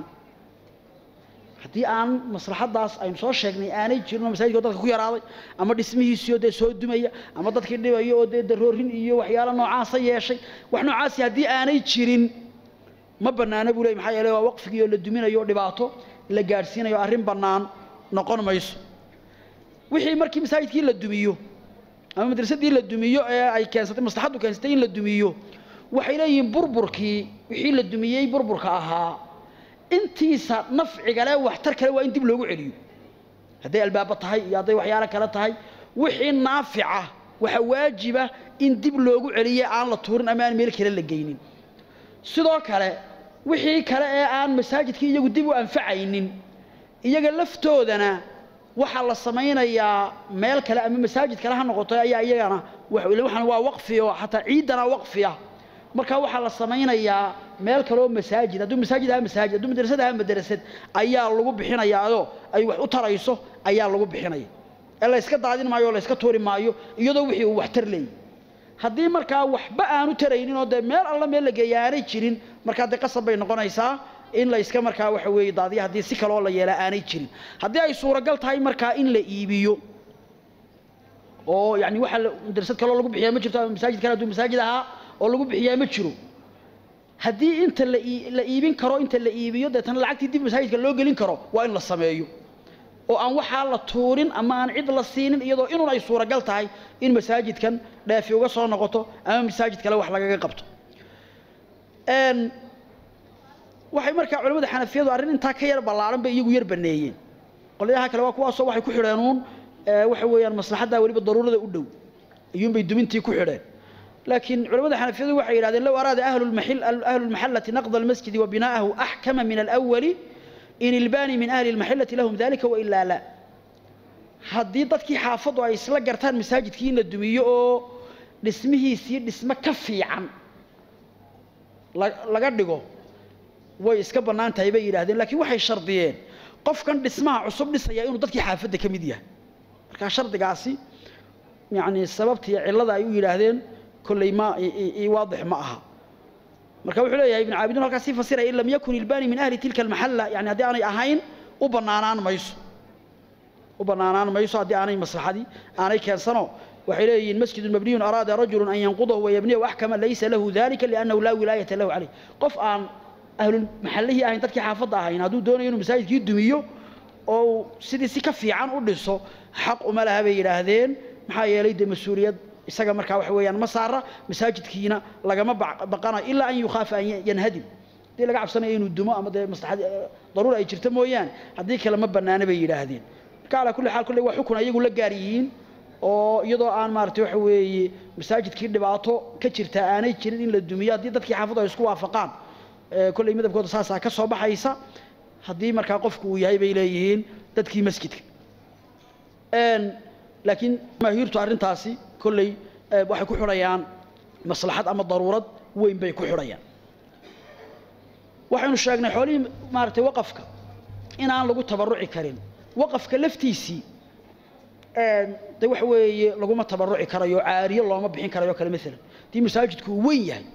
haddii aan maslaxaddaas aynu soo sheegnay aanay jirin oo masaajidka dadka ku yaraaday ama dhismihiisiioo dee soo dumaya ama dadkii dhibaya oo dee daroorin iyo waxyaalo noocaasa yeeshay wax noocaasi haddii aanay jirin ma bannaana buu ley maxaa yeele waa waqfigii oo la duminayo o dhibaato la gaadhsiinayo arrin bannaan noqon mayso wixii markii masaajidkii la dumiyo ama madrasadii la dumiyo ee ay keensatay maslaxaddu keensatay in la dumiyo waxay leeyihiin burburkii wixii la dumiyey burburka ahaa intiisa nafciga leh waxtar kale waa in dib loogu celiyo hadday albaabo tahay iyo hadday waxyaalo kale tahay wixii naafica waxa waajiba in dib loogu celiye aan la tuurin ama aan meel kale la geynin sidoo kale wixii kale ee aan masaajidkii iyagu dib u anfacaynin iyaga laftoodana waxaa la samaynayaa meel kale ama masaajid kale ha noqoto ayaa iyagana waxaan waa waqfi oo xataa ciidana waqfi ah marka waxaa la samaynayaa meel kale oo masaajid hadduu masaajid ahaa masaajid hadduu madrasad ahaa madrasad ayaa lagu bixinayaadoo ay wax u tarayso ayaa lagu bixinaya ee la yska daadin maayo oo la yska tuuri maayo iyadoo wixii uu waxtar leeyahy haddii markaa waxba aanu taraynin oo dee meel alla meel la geeya aanay jirin markaa dee qasab bay noqonaysaa in la iska markaa waxa weeye daadiya haddii si kaleoo la yeelaa aanay jirin haddii ay suuragal tahay markaa in la iibiyo oo yani waxa madrasad kaloo lagu bixiyaa ma jirto ama masaajid kale hadduu masaajid ahaa oo lagu bixiyaa ma jiro haddii inta la iibin karo inta la iibiyo deetana lacagtii dib masaajidka loo gelin karo waa in la sameeyo oo aan waxaa la tuurin ama aan cid la siinin iyadoo inuun ay suuragal tahay in masaajidkan dheefi uga soo noqoto ama masaajid kale wax lagaga qabto waxay markaa culamada xanafiyadu arrin intaa ka yar ballaaran bay iyagu yar baneeyeen qolyaha kale waa kuwaasoo waxay ku xidheen uun waxa weeyaan maslaxaddaa weliba daruurada u dhow iyuunbay dumintii ku xidheen laakiin culamada xanafiyadu waxay yidhahdeen low araada ahlu lmaxallati naqda almasjidi wa binaa'ahu axkama min alawali in ilbaani min ahli lmaxillati lahum dalika wailaa la haddii dadkii xaafaddu ay isla gartaan masaajidkii in la dumiyo oo dhismihiisii dhismo ka fiican laga dhigo way iska bannaan tahay bay yidhahdeen laakiin waxay shardiyeen qofkan dhismaha cusub dhisaya inuu dadkii xaafadda ka mid yahay markaa shardigaasi yacni sababtii cillada ay u yidhaahdeen kolley ma waadix ma aha marka wuxuu leeyahay ibn caabiduun halkaas sii fasiraya in lam yakun ilbaani min ahli tilka almaxalla yani haddii aanay ahayn u bannaanaan mayso u bannaanaan mayso haddii aanay maslaxadii aanay keensano waxay leeyihiin masjidun mabniyun araada rajulun an yanqudahu wayabniyahu axkama laysa lahu dalika liannahu laa wilaayata lahu caleyh qof aan ahlulmaxallihii ahayn dadkii xaafadda ahayn hadduu doonayo inuu masaajidkii dumiyo oo sidii si ka fiican u dhiso xaq uma laha bay yidhaahdeen maxaa yeelay dee mas-uuliyad isaga markaa waxa weeyaan ma saara masaajidkiina lagama baqanayo ilaa an yukhaafa an yanhadim haddii laga cabsanayo inuu dumo ama dee maslaxad daruura ay jirto mooyaane haddii kale ma bannaana bay yidhaahdeen marka calaa kulli xaal kolley waa xukun ayagu la gaar yihiin oo iyadoo aan maaragtay waxa weeye masaajidkii dhibaato ka jirta aanay jirin in la dumiyo haddii dadkii xaafaddu ay isku waafaqaan kolley madabkooda saasaa ka soo baxaysa haddii markaa qofku uu yahay bay leeyihiin dadkii masjidka laakiin maahiirtu arrintaasi kolley waxay ku xidhayaan maslaxad ama daruurad weyn bay ku xidhayaan waxaynu sheegnay xoolihii maaragtay waqafka inaan lagu tabarruci karin waqafka laftiisii de waxa weeye laguma tabarruci karayo caariyo looma bixin karayo kale maalan haddii masaajidku uu weyn yahay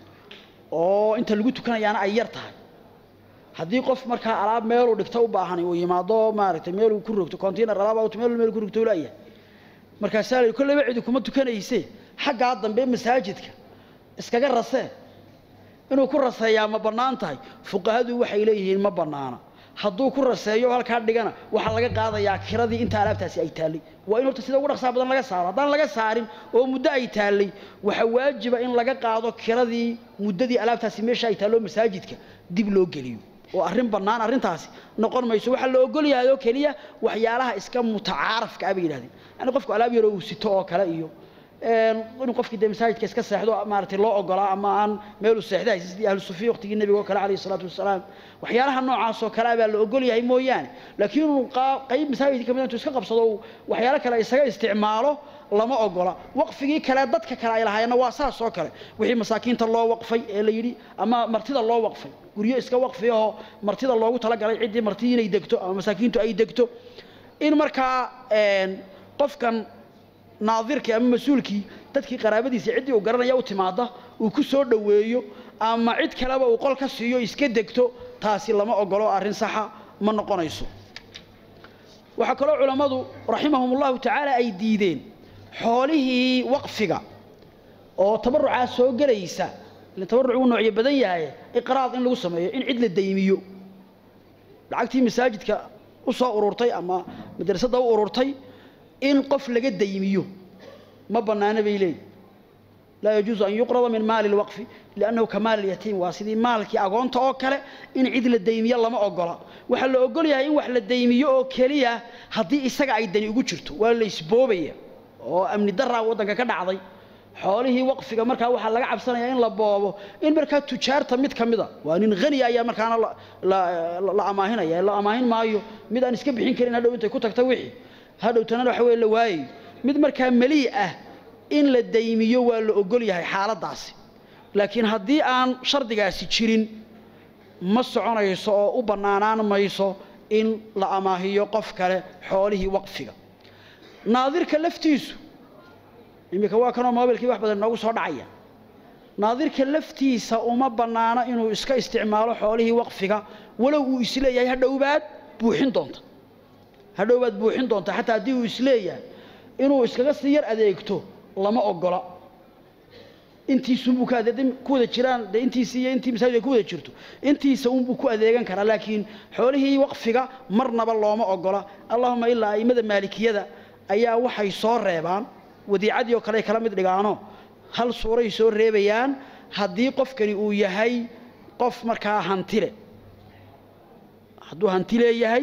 oo inta lagu tukanayaana ay yar tahay haddii qof markaa alaab meeluu dhigto u baahan uu yimaado maaragtay meeluu ku rogto container alaab meel meel ku rogto laayahay markaasaa la kolleyba cidi kuma tukanayse xaggaa dambe masaajidka iskaga rasee inuu ku raseeyaa ma bannaan tahay fuqahadu waxay leeyihiin ma bannaana hadduu ku raseeyo halkaa dhigana waxaa laga qaadayaa kiradii inta alaabtaasi ay taallay waa in horta sida ugu dhaqsaa badan laga saaro haddaan laga saarin oo muddo ay taallay waxaa waajiba in laga qaado kiradii muddadii alaabtaasi meesha ay taallo masaajidka dib loo geliyo oo arrin bannaan arrintaasi noqon mayso waxaa la ogol yahay oo keliya waxyaalaha iska mutacaarafka ah bay yidhahdeen yani qofku alaab yaroo uu sito oo kale iyo inuu qofkii dee masaajidka iska seexdo maaragtay loo ogolaa ama aan meeluu seexda haysa sidii ahlu sufiya waqtigii nebiga oo kale calayhi salaatu wasalaam waxyaalaha noocaas oo kale ah baa la ogol yahay mooyaane laakiin inuu qayb masaajidka kamid intuu iska qabsado uu waxyaalo kale isaga isticmaalo lama ogola waqfigii kale dadka kale ay lahaayeenna waa saas oo kale wixii masaakiinta loo waqfay ee la yidhi ama martida loo waqfay guryo iska waqfi ahoo martida loogu talagalay ciddii martidii inay degto ama masaakiintu ay degto in markaa qofkan naadirkii ama mas-uulkii dadkii qaraabadiisa ciddii uu garanaya u timaada uu ku soo dhoweeyo ama cid kaleba uu qol ka siiyo iska degto taasi lama ogolo arrin saxa ma noqonayso waxaa kaloo culammadu raximahum ullahu tacaala ay diideen xoolihii waqfiga oo tabarucaa soo gelaysa ila tabaruc uu noocyo badan yahay iqraad in lagu sameeyo in cid la daymiyo lacagtii masaajidka u soo ururtay ama madrasadda u ururtay in qof laga daymiyo ma bannaana bay leeyihin laa yajuusu an yuqrada min maali lwaqfi liannahu ka maali lyatiim waa sidii maalkii agoonta oo kale in cid la daymiyo lama ogola waxaa la ogol yahay in wax la daymiyo oo keliya haddii isaga ay dani ugu jirto waa la isboobaya oo amni daraa waddanka ka dhacday xoolihii waqfiga markaa waxaa laga cabsanayaa in la boobo in markaa tujaarta mid ka mida waa nin haniya ayaa markaana la amaahinaya la amaahin maayo mid aan iska bixin karin hadhow intay ku tagta wixii hadhowtana waxa weye la waayayo mid markaa melii ah in la daymiyo waa la ogol yahay xaaladdaasi laakiin haddii aan shardigaasi jirin ma soconayso oo u bannaanaan mayso in la amaahiyo qof kale xoolihii waqfiga naadirka laftiisu iminka waa kanoo mobilkii wax badan noogu soo dhacaya naadirka laftiisa uma bannaano inuu iska isticmaalo xoolihii waqfiga walow uu isleeyahay hadhowbaad buuxin doonta hadhowbaad buuxin doonta xataa haddii uu isleeyahay inuu iskaga sii yar adeegto lama ogola intiisunbuu ka ku wada jiraan de intiisi iyo intii masaajid ay ku wada jirto intiisa unbuu ku adeegan karaa laakiin xoolihii waqfiga marnaba looma ogola allahuma ilaa a'immada maalikiyada ayaa waxay soo reebaan wadiicadii oo kale ay kala mid dhigaano hal suuray soo reebayaan haddii qofkani uu yahay qof markaa hantile hadduu hanti leeyahay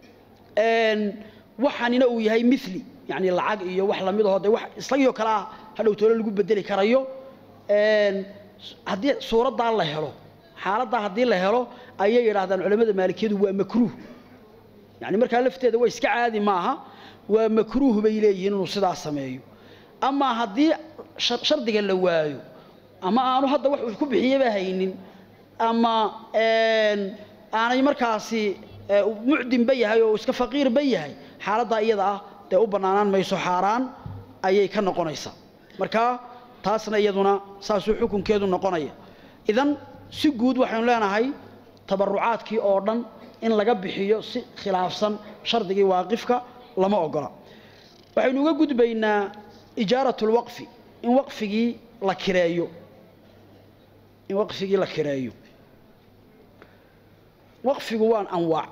waxanina uu yahay mili yani lacag iyo wax lamid aho de wax isagiioo kale ah hadhow toole lagu bedeli karayo haddii suuraddaa la helo xaaladdaa haddii la helo ayay yidhaahdaan culamada maalikiyadu waa makruuh yani markaa lafteeda waa iska caadi maaha waa makruuh bay leeyihiin inuu sidaa sameeyo amaa haddii shardiga la waayo ama aanu hadda wax uu ku bixiyaba haynin ama aanay markaasi mucdinba yahay oo iska faqiirba yahay xaaladdaa iyada ah dee u bannaanaan mayso xaaraan ayay ka noqonaysaa marka taasna iyaduna saasuu xukunkeedu noqonaya idan si guud waxaynu leenahay tabarucaadkii oo dhan in laga bixiyo si khilaafsan shardigii waaqifka lama ogola waxaynu uga gudbaynaa ijaarat lwaqfi in waqfigii la kireeyo in waqfigii la kireeyo waqfigu waan anwaac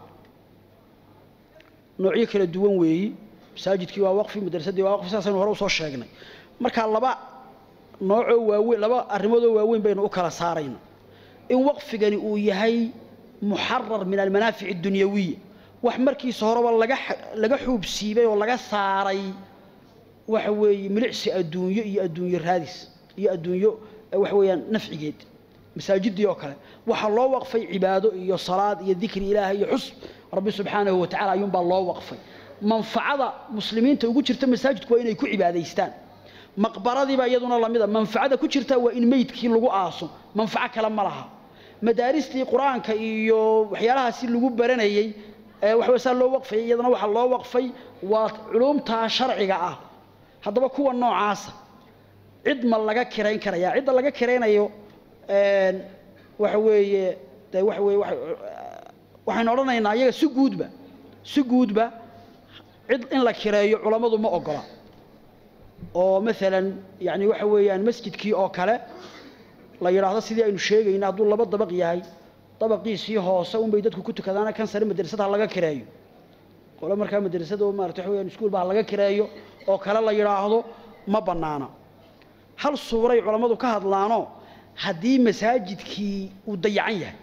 noocyo kala duwan weeyi masaajidkii waa waqfi madrasadii waa waqfi saasaynu hore usoo sheegnay marka laba noocoo waaweyn laba arrimoodoo waaweyn baynu u kala saarayna in waqfigani uu yahay muxarar min almanaafic اdunyawiya wax markiisa horeba laga laga xuubsiibay oo laga saaray waxa weeye milicsi adduunyo iyo adduunyo raadis iyo adduunyo waxa weeyaan nafcigeed masaajidii oo kale waxaa loo waqfay cibaado iyo salaad iyo dikri ilaahay iyo xusb rabbi subxaanahu wa tacala ayuunbaa loo waqfay manfacada muslimiinta ugu jirta masaajidku waa inay ku cibaadaystaan maqbaradiiba iyaduna lamida manfacada ku jirta waa in meydkii lagu aaso manfaco kale ma laha madaaristii qur-aanka iyo waxyaalahaasi lagu baranayey waxaway saa loo waqfayay iyadana waxaa loo waqfay waa culumtaa sharciga ah haddaba kuwa noocaasa cid ma laga kirayn karaya cidda laga kiraynayo waxa weeye de waxa weye waxaynu odhanaynaa iyaga si guudba si guudba cid in la kireeyo culammadu ma ogola oo maalan yani waxa weeyaan masjidkii oo kale la yidhaahdo sidii aynu sheegayna hadduu laba dabaq yahay dabaqiisii hoose unbay dadku ku tukadaana kan sare madrasada ha laga kireeyo qole markaa madrasada oo maarata waxa weyaan iskuulba ha laga kireeyo oo kale la yidhaahdo ma bannaana hal suuray culammadu ka hadlaanoo haddii masaajidkii uu dayacan yahay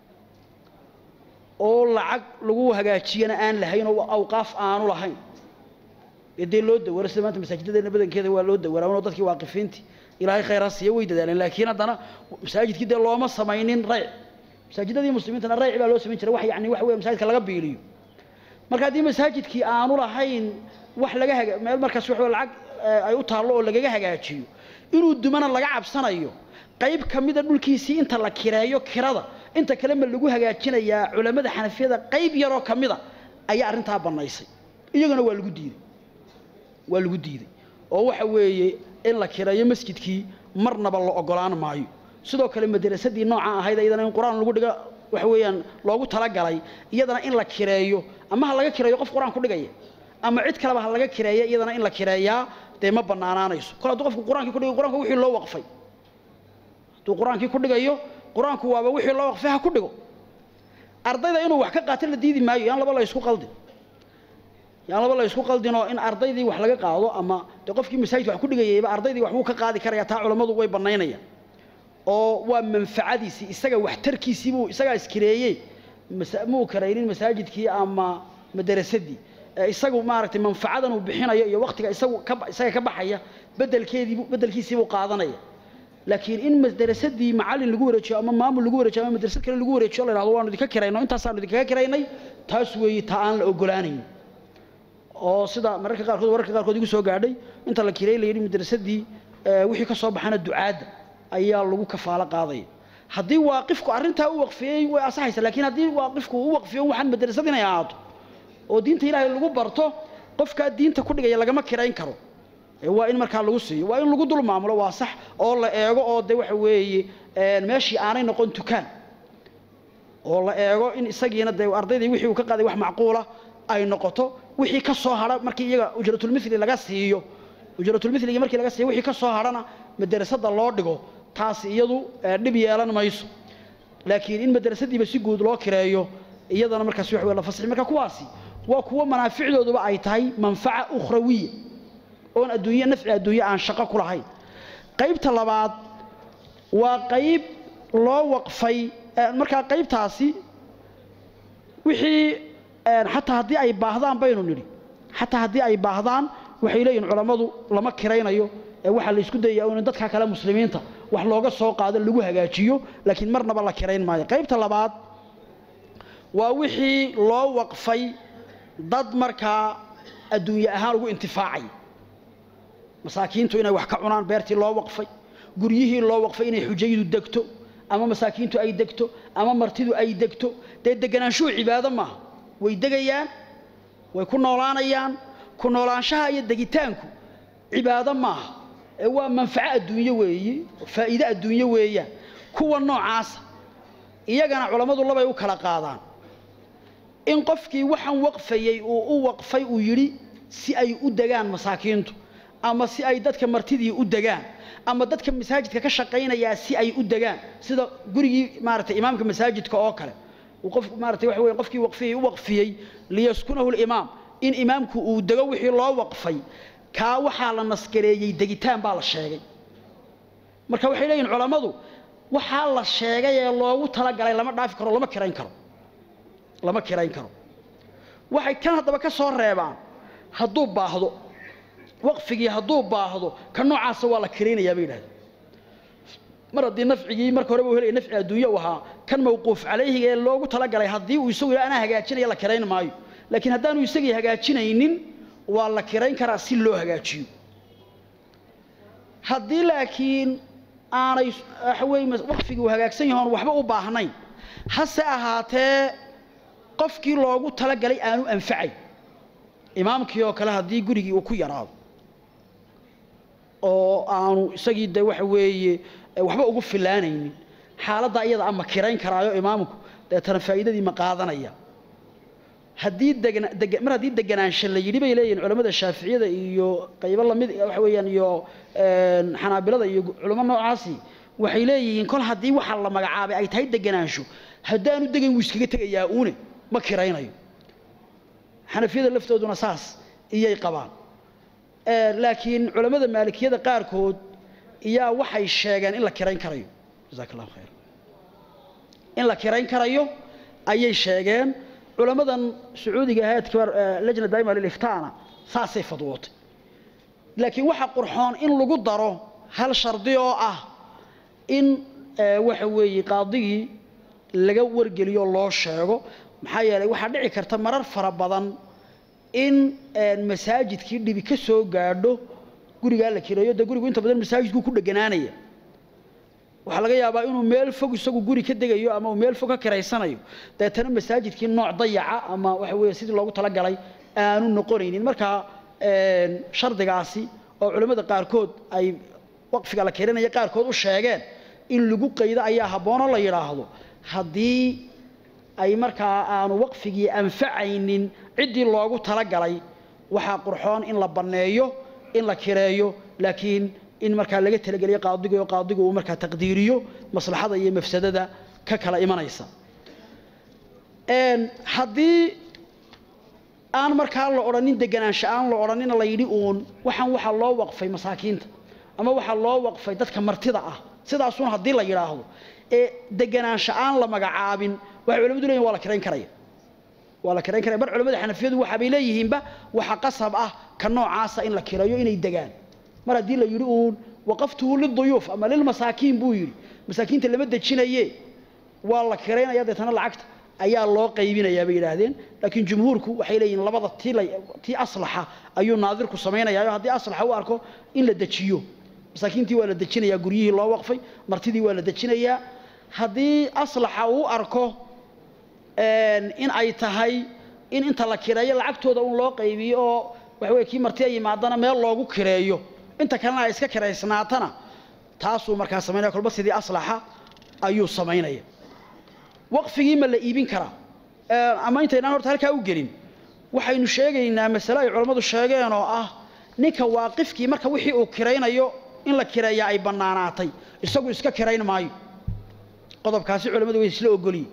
oo lacag lagu hagaajiyana aan lahayn oo awqaaf aanu lahayn ee dee loo dawaro sida maanta masaajidadeena badankeeda waa loo dawaraa unoo dadkii waaqifiintii ilaahay khayraa siiya way dadaaleen laakiin haddana masaajidkii dee looma samaynin rayc masaajidadii muslimiintana rayc baa loo samayn jiray wax yani waxa weya masaajidka laga biiliyo marka haddii masaajidkii aanu lahayn wax laga haga meel markaas wax lacag ay u taallo oo lagaga hagaajiyo inuu dumana laga cabsanayo qayb ka mida dhulkiisii inta la kireeyo kirada inta kale ma lagu hagaajinayaa culammada xanafiyada qayb yaroo ka mida ayaa arrintaa bannaysay iyaguna waa lagu diiday waa lagu diiday oo waxa weeye in la kireeyo masjidkii marnaba la ogolaan maayo sidoo kale madrasadii nooca ahayd iyadana in qur-aan lagu dhiga waxa weeyaan loogu talagalay iyadana in la kireeyo ama ha laga kireeyo qof qur-aan ku dhigaya ama cid kaleba ha laga kireeya iyadana in la kireeyaa dee ma bannaanaanayso kol hadduu qofku qur-aankii ku dhigayo qur-aanku wixii loo waqfay hadduu qur-aankii ku dhigayo qur-aanku waaba wixii loo waqfay ha ku dhigo ardayda inuu wax ka qaato la diidi maayo yaan laba la isku qaldin yaan laba la isku qaldinoo in ardaydii wax laga qaado ama dee qofkii masaajidka wax ku dhigayayba ardaydii wax wuu ka qaadi karaya taa culammadu way bannaynayaan oo waa manfacadiisii isaga waxtarkiisii buu isagaa iskireeyey muu karaynin masaajidkii ama madarasadii isagu maaragtay manfacadan uu bixinayo iyo waqtiga isagu ka isaga ka baxaya bedelkeedii bedelkiisii buu qaadanaya laakiin in madrasadii macallin lagu wareejiyo ama maamul lagu wareejiyo ama madrasad kale lagu wareejiyo la yidhahdo waanu idinka kirayno intaasaanu idinkaga kiraynay taas weeye ta aan la ogolaanayn oo sida mararka qaarkood wararka qaarkood igu soo gaadhay inta la kiray la yidhi madrasadii wixii ka soo baxana ducaadda ayaa lagu kafaalo qaadaya haddii waaqifku arrintaa u waqfiyey way asaxaysa laakiin haddii waaqifku u waqfiyo waxaan madrasad inay ahaato oo diinta ilaahay lagu barto qofkaa diinta ku dhigaya lagama kirayn karo waa in markaa lagu siiyo waa in lagu dul maamulo waa sax oo la eego oo de waxa weeye meeshii aanay noqon tukaan oo la eego in isagiina dee ardaydii wixii uu ka qaaday wax macquula ay noqoto wixii ka soo hadha markii iyaga ujratulmithli laga siiyo ujratulmithligi markii laga siiyo wixii ka soo hadhana madrasada loo dhigo taasi iyadu dhib yeelan mayso laakiin in madrasadiiba si guud loo kireeyo iyadana markaas wax la fasixi marka kuwaasi waa kuwa manaaficdooduba ay tahay manfaca ukhrawiya oon adduunye nafci adduunye aan shaqo ku lahayn qaybta labaad waa qayb loo waqfay markaa qaybtaasi wixii xataa haddii ay baahdaan baynu nidhi xataa haddii ay baahdaan waxay leeyihin culammadu lama kiraynayo ee waxaa la isku dayaya in dadka kale muslimiinta wax looga soo qaado lagu hagaajiyo laakiin marnaba la kirayn maayo qaybta labaad waa wixii loo waqfay dad markaa adduunye ahaan ugu intifaacay masaakiintu inay wax ka cunaan beertii loo waqfay guryihii loo waqfay inay xujaydu degto ama masaakiintu ay degto ama martidu ay degto dee deganaanshuhu cibaado maaha way degayaan way ku noolaanayaan ku noolaanshaha iyo degitaanku cibaado maaha ee waa manfaco adduunye weeye faa'iide adduunye weeyaan kuwa noocaasa iyagana culammadu labay u kala qaadaan in qofkii waxaan waqfayey uu u waqfay uu yidhi si ay u degaan masaakiintu ama si ay dadka martidii u degaan ama dadka masaajidka ka shaqaynayaa si ay u degaan sida gurigii maaragtay imaamka masaajidka oo kale uu qof maaragtay waxa weeye qofkii waqfiyey u waqfiyey liyaskunahu limaam in imaamku uu dego wixii loo waqfay kaa waxaa la naskareeyey degitaan baa la sheegay marka waxay leeyihin culammadu waxaa la sheegay ee loogu talagalay lama dhaafi karo lama kirayn karo lama kirayn karo waxay kan haddaba ka soo reebaan hadduu baahdo waqfigii hadduu baahdo ka noocaasa waa la kiraynayaa bay yidhahdeen mar haddii nafcigii marka horeba u helaya nafci adduunye u ahaa kan mawquuf calayhiga ee loogu talagalay haddii uu isagu anaa hagaajinaya la kirayn maayo laakiin haddaanu isagii hagaajinaynin waa la kirayn karaa si loo hagaajiyo haddii laakiin aanay waxa weeye waqfigii uu hagaagsan yahoon waxba u baahnayn hase ahaatee qofkii loogu talagalay aanu anfacay imaamkii oo kale haddii gurigii uu ku yaraado oo aanu isagii de waxa weeye waxba ugu filaanaynin xaaladda iyada ama kirayn karaayo imaamku deetana faa'iidadii ma qaadanaya haddii degna deg mar haddii deganaansho la yidhi bay leeyihin culamada shaaficiyada iyo qaybo lamid waxa weeyaan iyo xanaabilada iyo culamo noocaasi waxay leeyihiin kol haddii waxa la magacaabay ay tahay deganaansho haddaanu degayn wuu iskaga tegayaa uune ma kiraynayo xanafiyada laftooduna saas iyay qabaan laakiin culammada maalikiyada qaarkood iyaa waxay sheegeen in la kirayn karayo jazaak allahu khayr in la kirayn karayo ayay sheegeen culamadan sacuudiga ahayd kibaar lajna daa'ima liliftaana saasay fadwootay laakiin waxa qurxoon in lagu daro hal shardi oo ah in waxa weeye qaadigii laga wargeliyo loo sheego maxaa yeelay waxaa dhici karta marar fara badan in masaajidkii dhibi ka soo gaadho gurigaa la kireeyo dee gurigu inta badan masaajidkuu ku dheganaanaya waxaa laga yaabaa inuu meel fog isagu guri ka degayo ama uu meel fog ka kiraysanayo deetana masaajidkii nooc dayaca ama waxa weeye sidii loogu talagalay aanu noqonaynin markaa shardigaasi oo culimmada qaarkood ay waqfiga la kirinaya qaarkood u sheegeen in lagu qaydo ayaa habboonoo la yidhaahdo haddii ay markaa aanu waqfigii anfacaynin ciddii loogu talagalay waxaa qurxoon in la banneeyo in la kireeyo laakiin in markaa laga talageliyo qaadiga oo qaadigu uu markaa taqdiiriyo maslaxada iyo mafsadada ka kala imanaysa haddii aan markaa la odhanin deganaansho aan la odhanina la yidhi uun waxaan waxaa loo waqfay masaakiinta ama waxaa loo waqfay dadka martida ah sidaasuun haddii la yidhaahdo ee deganaansho aan la magacaabin waxay culamadu leeyihin waa la kirayn karaya waa la kirayn karaya bar culamada xanafiyadu waxa bay leeyihiinba waxa qasab ah ka noocaasa in la kirayo inay degaan mar haddii la yidhi uun waqaftuhu liduyuuf ama lilmasaakiin buu yidhi masaakiinta lama dejinaye waa la kiraynaya deetana lacagta ayaa loo qaybinayaa bay yidhaahdeen laakiin jumhuurku waxay leeyihiin labada tii la tii aslaxa ayuu naadirku samaynayaa haddii aslaxa u arko in la dejiyo masaakiintii waa la dejinayaa guryihii loo waqfay martidii waa la dejinayaa haddii aslaxa uu arko in ay tahay in inta la kireeyo lacagtooda un loo qaybiyo oo waxa weye kii martiya yimaadana meel loogu kireeyo inta kalena ay iska kiraysnaatana taasuu markaa samaynaya kolba sidii aslaxa ayuu samaynaya waqfigii ma la iibin karaa ama intaynaan horta halkaa u gelin waxaynu sheegaynaa masale ay culammadu sheegeen oo ah ninka waaqifkii marka wixii uu kiraynayo in la kireeyaa ay bannaanaatay isagu iska kirayn maayo qodobkaasi culammadu way isla ogolyihin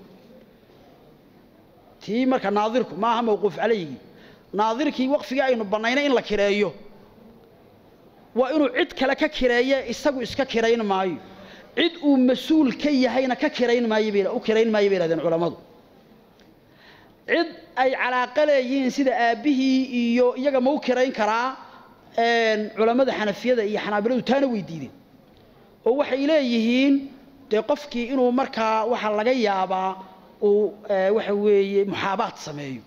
tii marka naadirku ma aha mawquuf calayhigii naadirkii waqfigii aynu bannaynay in la kireeyo waa inuu cid kale ka kireeye isagu iska kirayn maayo cid uu mas-uul ka yahayna ka kirayn maayo u kirayn maayo bay yhahdeen culammadu cid ay calaaqa leeyihiin sida aabbihii iyo iyaga ma u kirayn karaa culammada xanafiyada iyo xanaabiladu taana way diideen oo waxay leeyihiin dee qofkii inuu markaa waxaa laga yaabaa uu waxa weeye muxaabaad sameeyo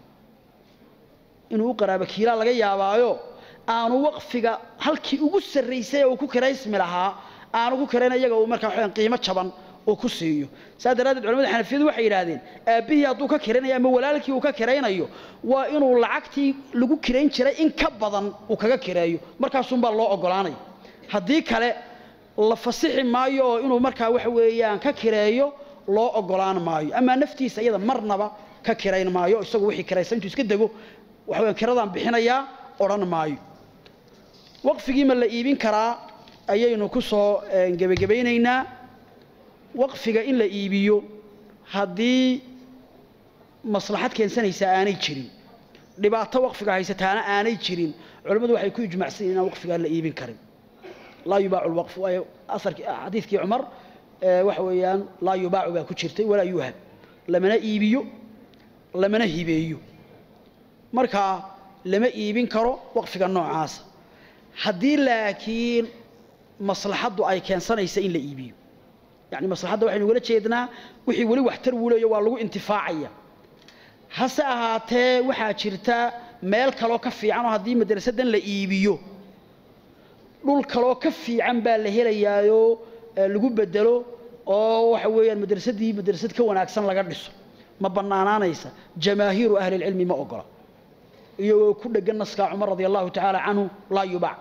inuu u qaraabo kiilaa laga yaabaayo aanu waqfiga halkii ugu sarraysay ee uu ku kiraysmi lahaa aanu ku kirayn iyaga uu markaa waxaan qiimo jaban uu ku siiyo saas daraaddeed culamada xanafiyadu waxay yidhaahdeen aabbihii hadduu ka kiraynayo ama walaalkii uu ka kiraynayo waa inuu lacagtii lagu kirayn jiray in ka badan uu kaga kireeyo markaasunbaa loo oggolaanaya haddii kale la fasixi maayo oo inuu markaa waxa weeyaan ka kireeyo loo oggolaan maayo amaa naftiisa iyada marnaba ka kirayn maayo isagu wixii kiraysa intuu iska dego waxa weyan kiradaan bixinayaa odhan maayo waqfigii ma la iibin karaa ayaynu ku soo gebagabaynaynaa waqfiga in la iibiyo haddii maslaxad keensanaysaa aanay jirin dhibaato waqfiga haysataana aanay jirin culammadu waxay ku ijmacsan yihin inaan waqfigaa la iibin karin laa yubaacu lwaqfu waayo asarkii xadiidkii cumar waxa weeyaan laa yubaacu baa ku jirtay walaa yuhab lamana iibiyo lamana hibeeyo markaa lama iibin karo waqfiga noocaasa haddii laakiin maslaxaddu ay keensanaysa in la iibiyo yani maslaxadda waxaynu ugala jeednaa wixii weli waxtar wuleeyo waa lagu intifaacaya hase ahaatee waxaa jirta meel kaloo ka fiican oo haddii madrasadan la iibiyo dhul kaloo ka fiican baa la helayaayoo lagu bedelo oo waxa weeyaan madrasadii madrasad ka wanaagsan laga dhiso ma bannaanaanaysa jamaahiiru ahli lcilmi ma ogola iyagoo ku dhegan naskaa cumar radi allahu tacaala canhu laa yubac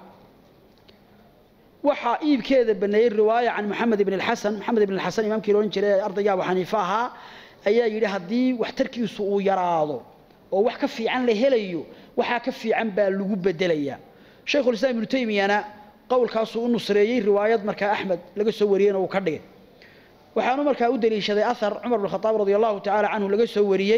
waxaa iibkeeda baneeyey riwaaya can maxamed ibn alxasan maxamed ibn alxasan imaamkii loodhan jiray ardayga abu xaniife ahaa ayaa yidhi haddii waxtarkiisu uu yaraado oo wax ka fiican la helayo waxaa ka fiican baa lagu bedelayaa shaykhulislaam ibnu taymiyana qowlkaasuu u nusreeyey riwaayad markaa axmed laga soo wariyeyna uu ka dhigay waxaanu markaa u daliishaday ahar cumar bn khadaab radi allahu tacaala canhu laga soo wariyey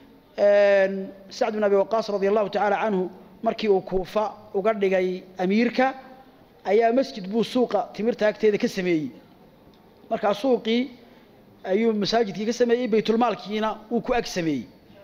sacd bin abi waqaas radi allahu tacaala canhu markii uu kuufa uga dhigay amiirka ayaa masjid buu suuqa timirta agteeda ka sameeyey markaa suuqii ayuu masaajidkii ka sameeyey baytulmaalkiina wuu ku ag sameeyey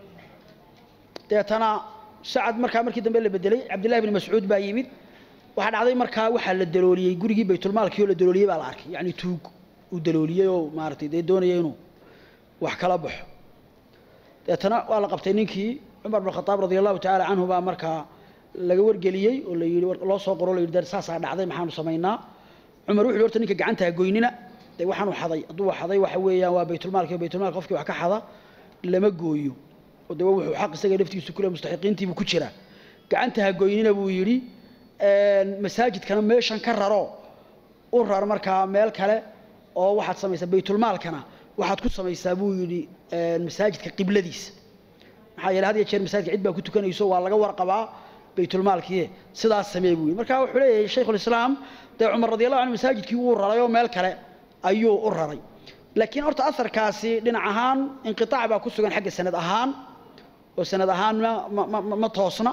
deetana sacad markaa markii dambe la bedelay cabdillahi bni mascuud baa yimid waxaa dhacday markaa waxaa la dalooliyey gurigii baytulmaalkii oo la dalooliyey baa la arkay yacni tuug uu dalooliyey oo maaragtay dee doonaya inuu wax kala baxo deetana waa la qabtay ninkii cumar bin khadaab radi allahu tacaala canhu baa markaa laga wargeliyey oo la yidhi loo soo qoro la yidhi dar saasaa dhacday maxaanu samaynaa cumar wuxu yhi horta ninka gacanta ha goynina dee waxaanu xaday hadduu xaday waxa weeyaan waa baytulmaalki baytulmaalka qofkii wax ka xada lama gooyo oo dee wuxuu xaq isaga laftiisu kule mustaxiqiintiibuu ku jiraa gacanta ha goynina buu yidhi masaajidkana meeshan ka raro u rar markaa meel kale oo waxaad samaysaa baytulmaalkana waxaad ku samaysaa buu yidhi masaajidka qibladiisa maxaa yeele had iyo jeer masaajidka cid baa ku tukanayso waa laga warqabaa baytulmaalkii sidaas samee buu yidhi marka wuxuu leeyahay shaykhulislaam dee cumar radi allahu anhu masaajidkii wuu raray oo meel kale ayuu u raray laakiin horta aharkaasi dhinac ahaan inqiaac baa ku sugan xagga sanad ahaan oo sanad ahaan ma toosna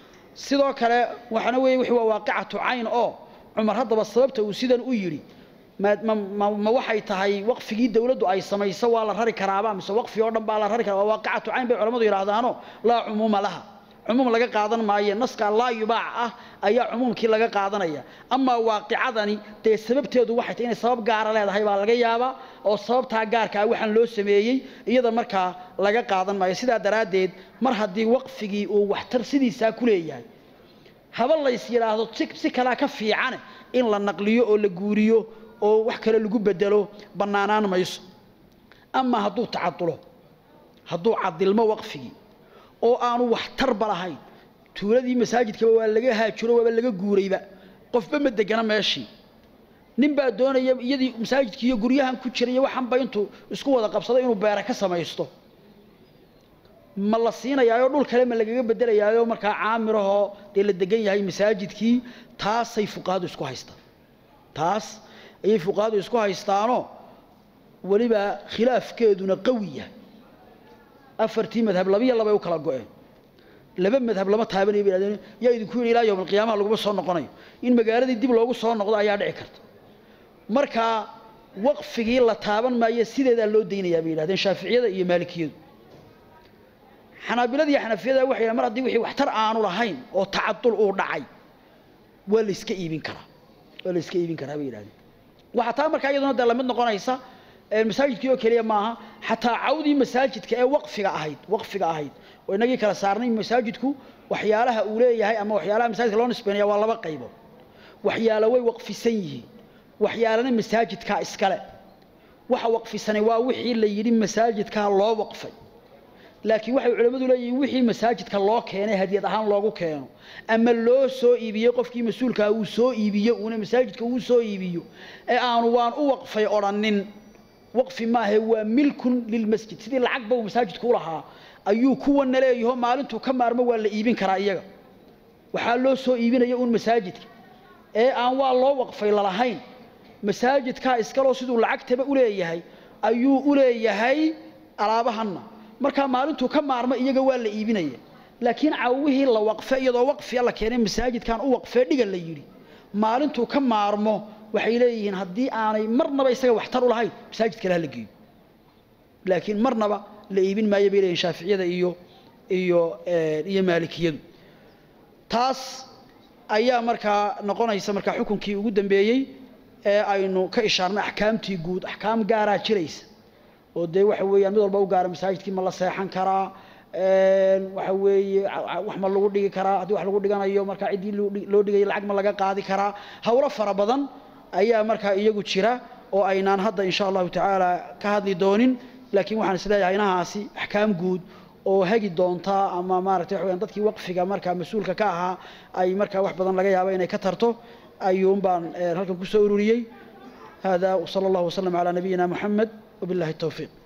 sidoo kale waxaana weeye wixii waa waaqicatu cayn oo cumar haddaba sababta uu sidan u yidhi ma waxay tahay waqfigii dawladdu ay samayso waa la rari karaaba mise waqfi oo dhan baa la rari karaa waa waaqicatu cayn bay culamadu yidhaahdaano laa cumuuma laha cumuum laga qaadan maayo naska laa yubaac ah ayaa cumuumkii laga qaadanaya amaa waaqicadani dee sababteedu waxay tahay inay sabab gaara leedahay baa laga yaabaa oo sababtaa gaarka ah waxaan loo sameeyey iyada markaa laga qaadan maayo sidaa daraaddeed mar haddii waqfigii uu waxtar sidiisaa ku leeyahay haba lays yidhaahdo si kalea ka fiicane in la naqliyo oo la guuriyo oo wax kale lagu bedelo bannaanaan mayso amaa hadduu tacadulo hadduu cadilmo waqfigii oo aanu waxtarba lahayn tuuladii masaajidkaba waa laga haajiro waaba laga guurayba qofba ma degana meeshii nin baa doonaya iyadii masaajidkii iyo guryahan ku jiraiyo waxanba intuu isku wada qabsado inuu beera ka samaysto ma la siinayaayo dhul kale ma lagaga bedelayaayo markaa caamirahoo dee la degan yahay masaajidkii taasay fuqahadu isku haystaan taas ayay fuqahadu isku haystaanoo weliba khilaafkeeduna qawi yahay afartii madhab labiyo labay u kala go-een laba madhab lama taabanaya bay hahdeen yaa idinku yidhi ilaa yowm alqiyaamaha laguma soo noqonayo in magaaladii dib loogu soo noqdo ayaa dhici karta markaa waqfigii la taaban maayo sideedaa loo daynayaa bay yidhahdeen shaaficiyada iyo maalikiyadu xanaabilada iyo xanafiyada waxay yidhahen mar haddii wixii waxtar aanu lahayn oo tacadul uu dhacay waa la iska iibin karaa waa la iska iibin karaa bay yidhahdeen waxaa taa markaa iyaduna dee lamid noqonaysa masaajidkii oo keliya maaha xataa cawdii masaajidka ee waqfiga ahayd waqfiga ahayd oo inagii kala saarnay masaajidku waxyaalaha uu leeyahay ama waxyaalaha masaajidka loo nisbeynaya waa laba qaybood waxyaalo way waqfisan yihiin waxyaalana masaajidkaa iskale waxa waqfisanay waa wixii la yidhi masaajidkaa loo waqfay laakiin waxay culimmadu leeyihiin wixii masaajidka loo keenay hadiyad ahaan loogu keeno ama loo soo iibiyey qofkii mas-uulkaa uu soo iibiyo uuna masaajidka uu soo iibiyo ee aanu waan u waqfay odhannin waqfi maahe waa milkun lilmasjid sidii lacagba uu masaajidku u lahaa ayuu kuwana leeyaho maalintuu ka maarmo waa la iibin karaa iyaga waxaa loo soo iibinaya uun masaajidka ee aan waa loo waqfay lalahayn masaajidkaa iskaloo siduu lacagtaba u leeyahay ayuu u leeyahay alaabahanna markaa maalintuu ka maarmo iyaga waa la iibinaya laakiin cawihii la waqfe iyadoo waqfiya la keenay masaajidkan u waqfee dhiga la yidhi maalintuu ka maarmo waxay leeyihiin haddii aanay marnaba isaga waxtar u lahayn masaajid kale hala geeyo laakiin marnaba la iibin maayo bay leeyihin shaaficiyada iyo iyo iyo maalikiyadu taas ayaa markaa noqonaysa markaa xukunkii ugu dambeeyey ee aynu ka ishaarnay axkaamtii guud axkaam gaaraa jiraysa oo dee waxa weeyaan mid walba u gaara masaajidkii ma la seexan karaa waxa weeye wax ma lagu dhigi karaa haddii wax lagu dhiganayo markaa ciddii loo dhigaya lacag ma laga qaadi karaa hawlo fara badan ayaa markaa iyagu jira oo aynaan hadda insha allahu tacaala ka hadli doonin laakiin waxaan isleeyahay inahaasi axkaam guud oo hagi doontaa ama maaragtay waxa weyaan dadkii waqfiga markaa mas-uulka ka ahaa ay markaa wax badan laga yaabo inay ka tarto ayuun baan halkan kusoo ururiyey hada wsala allahu wasalam calaa nabiyina moxamed wabillahi towfiiq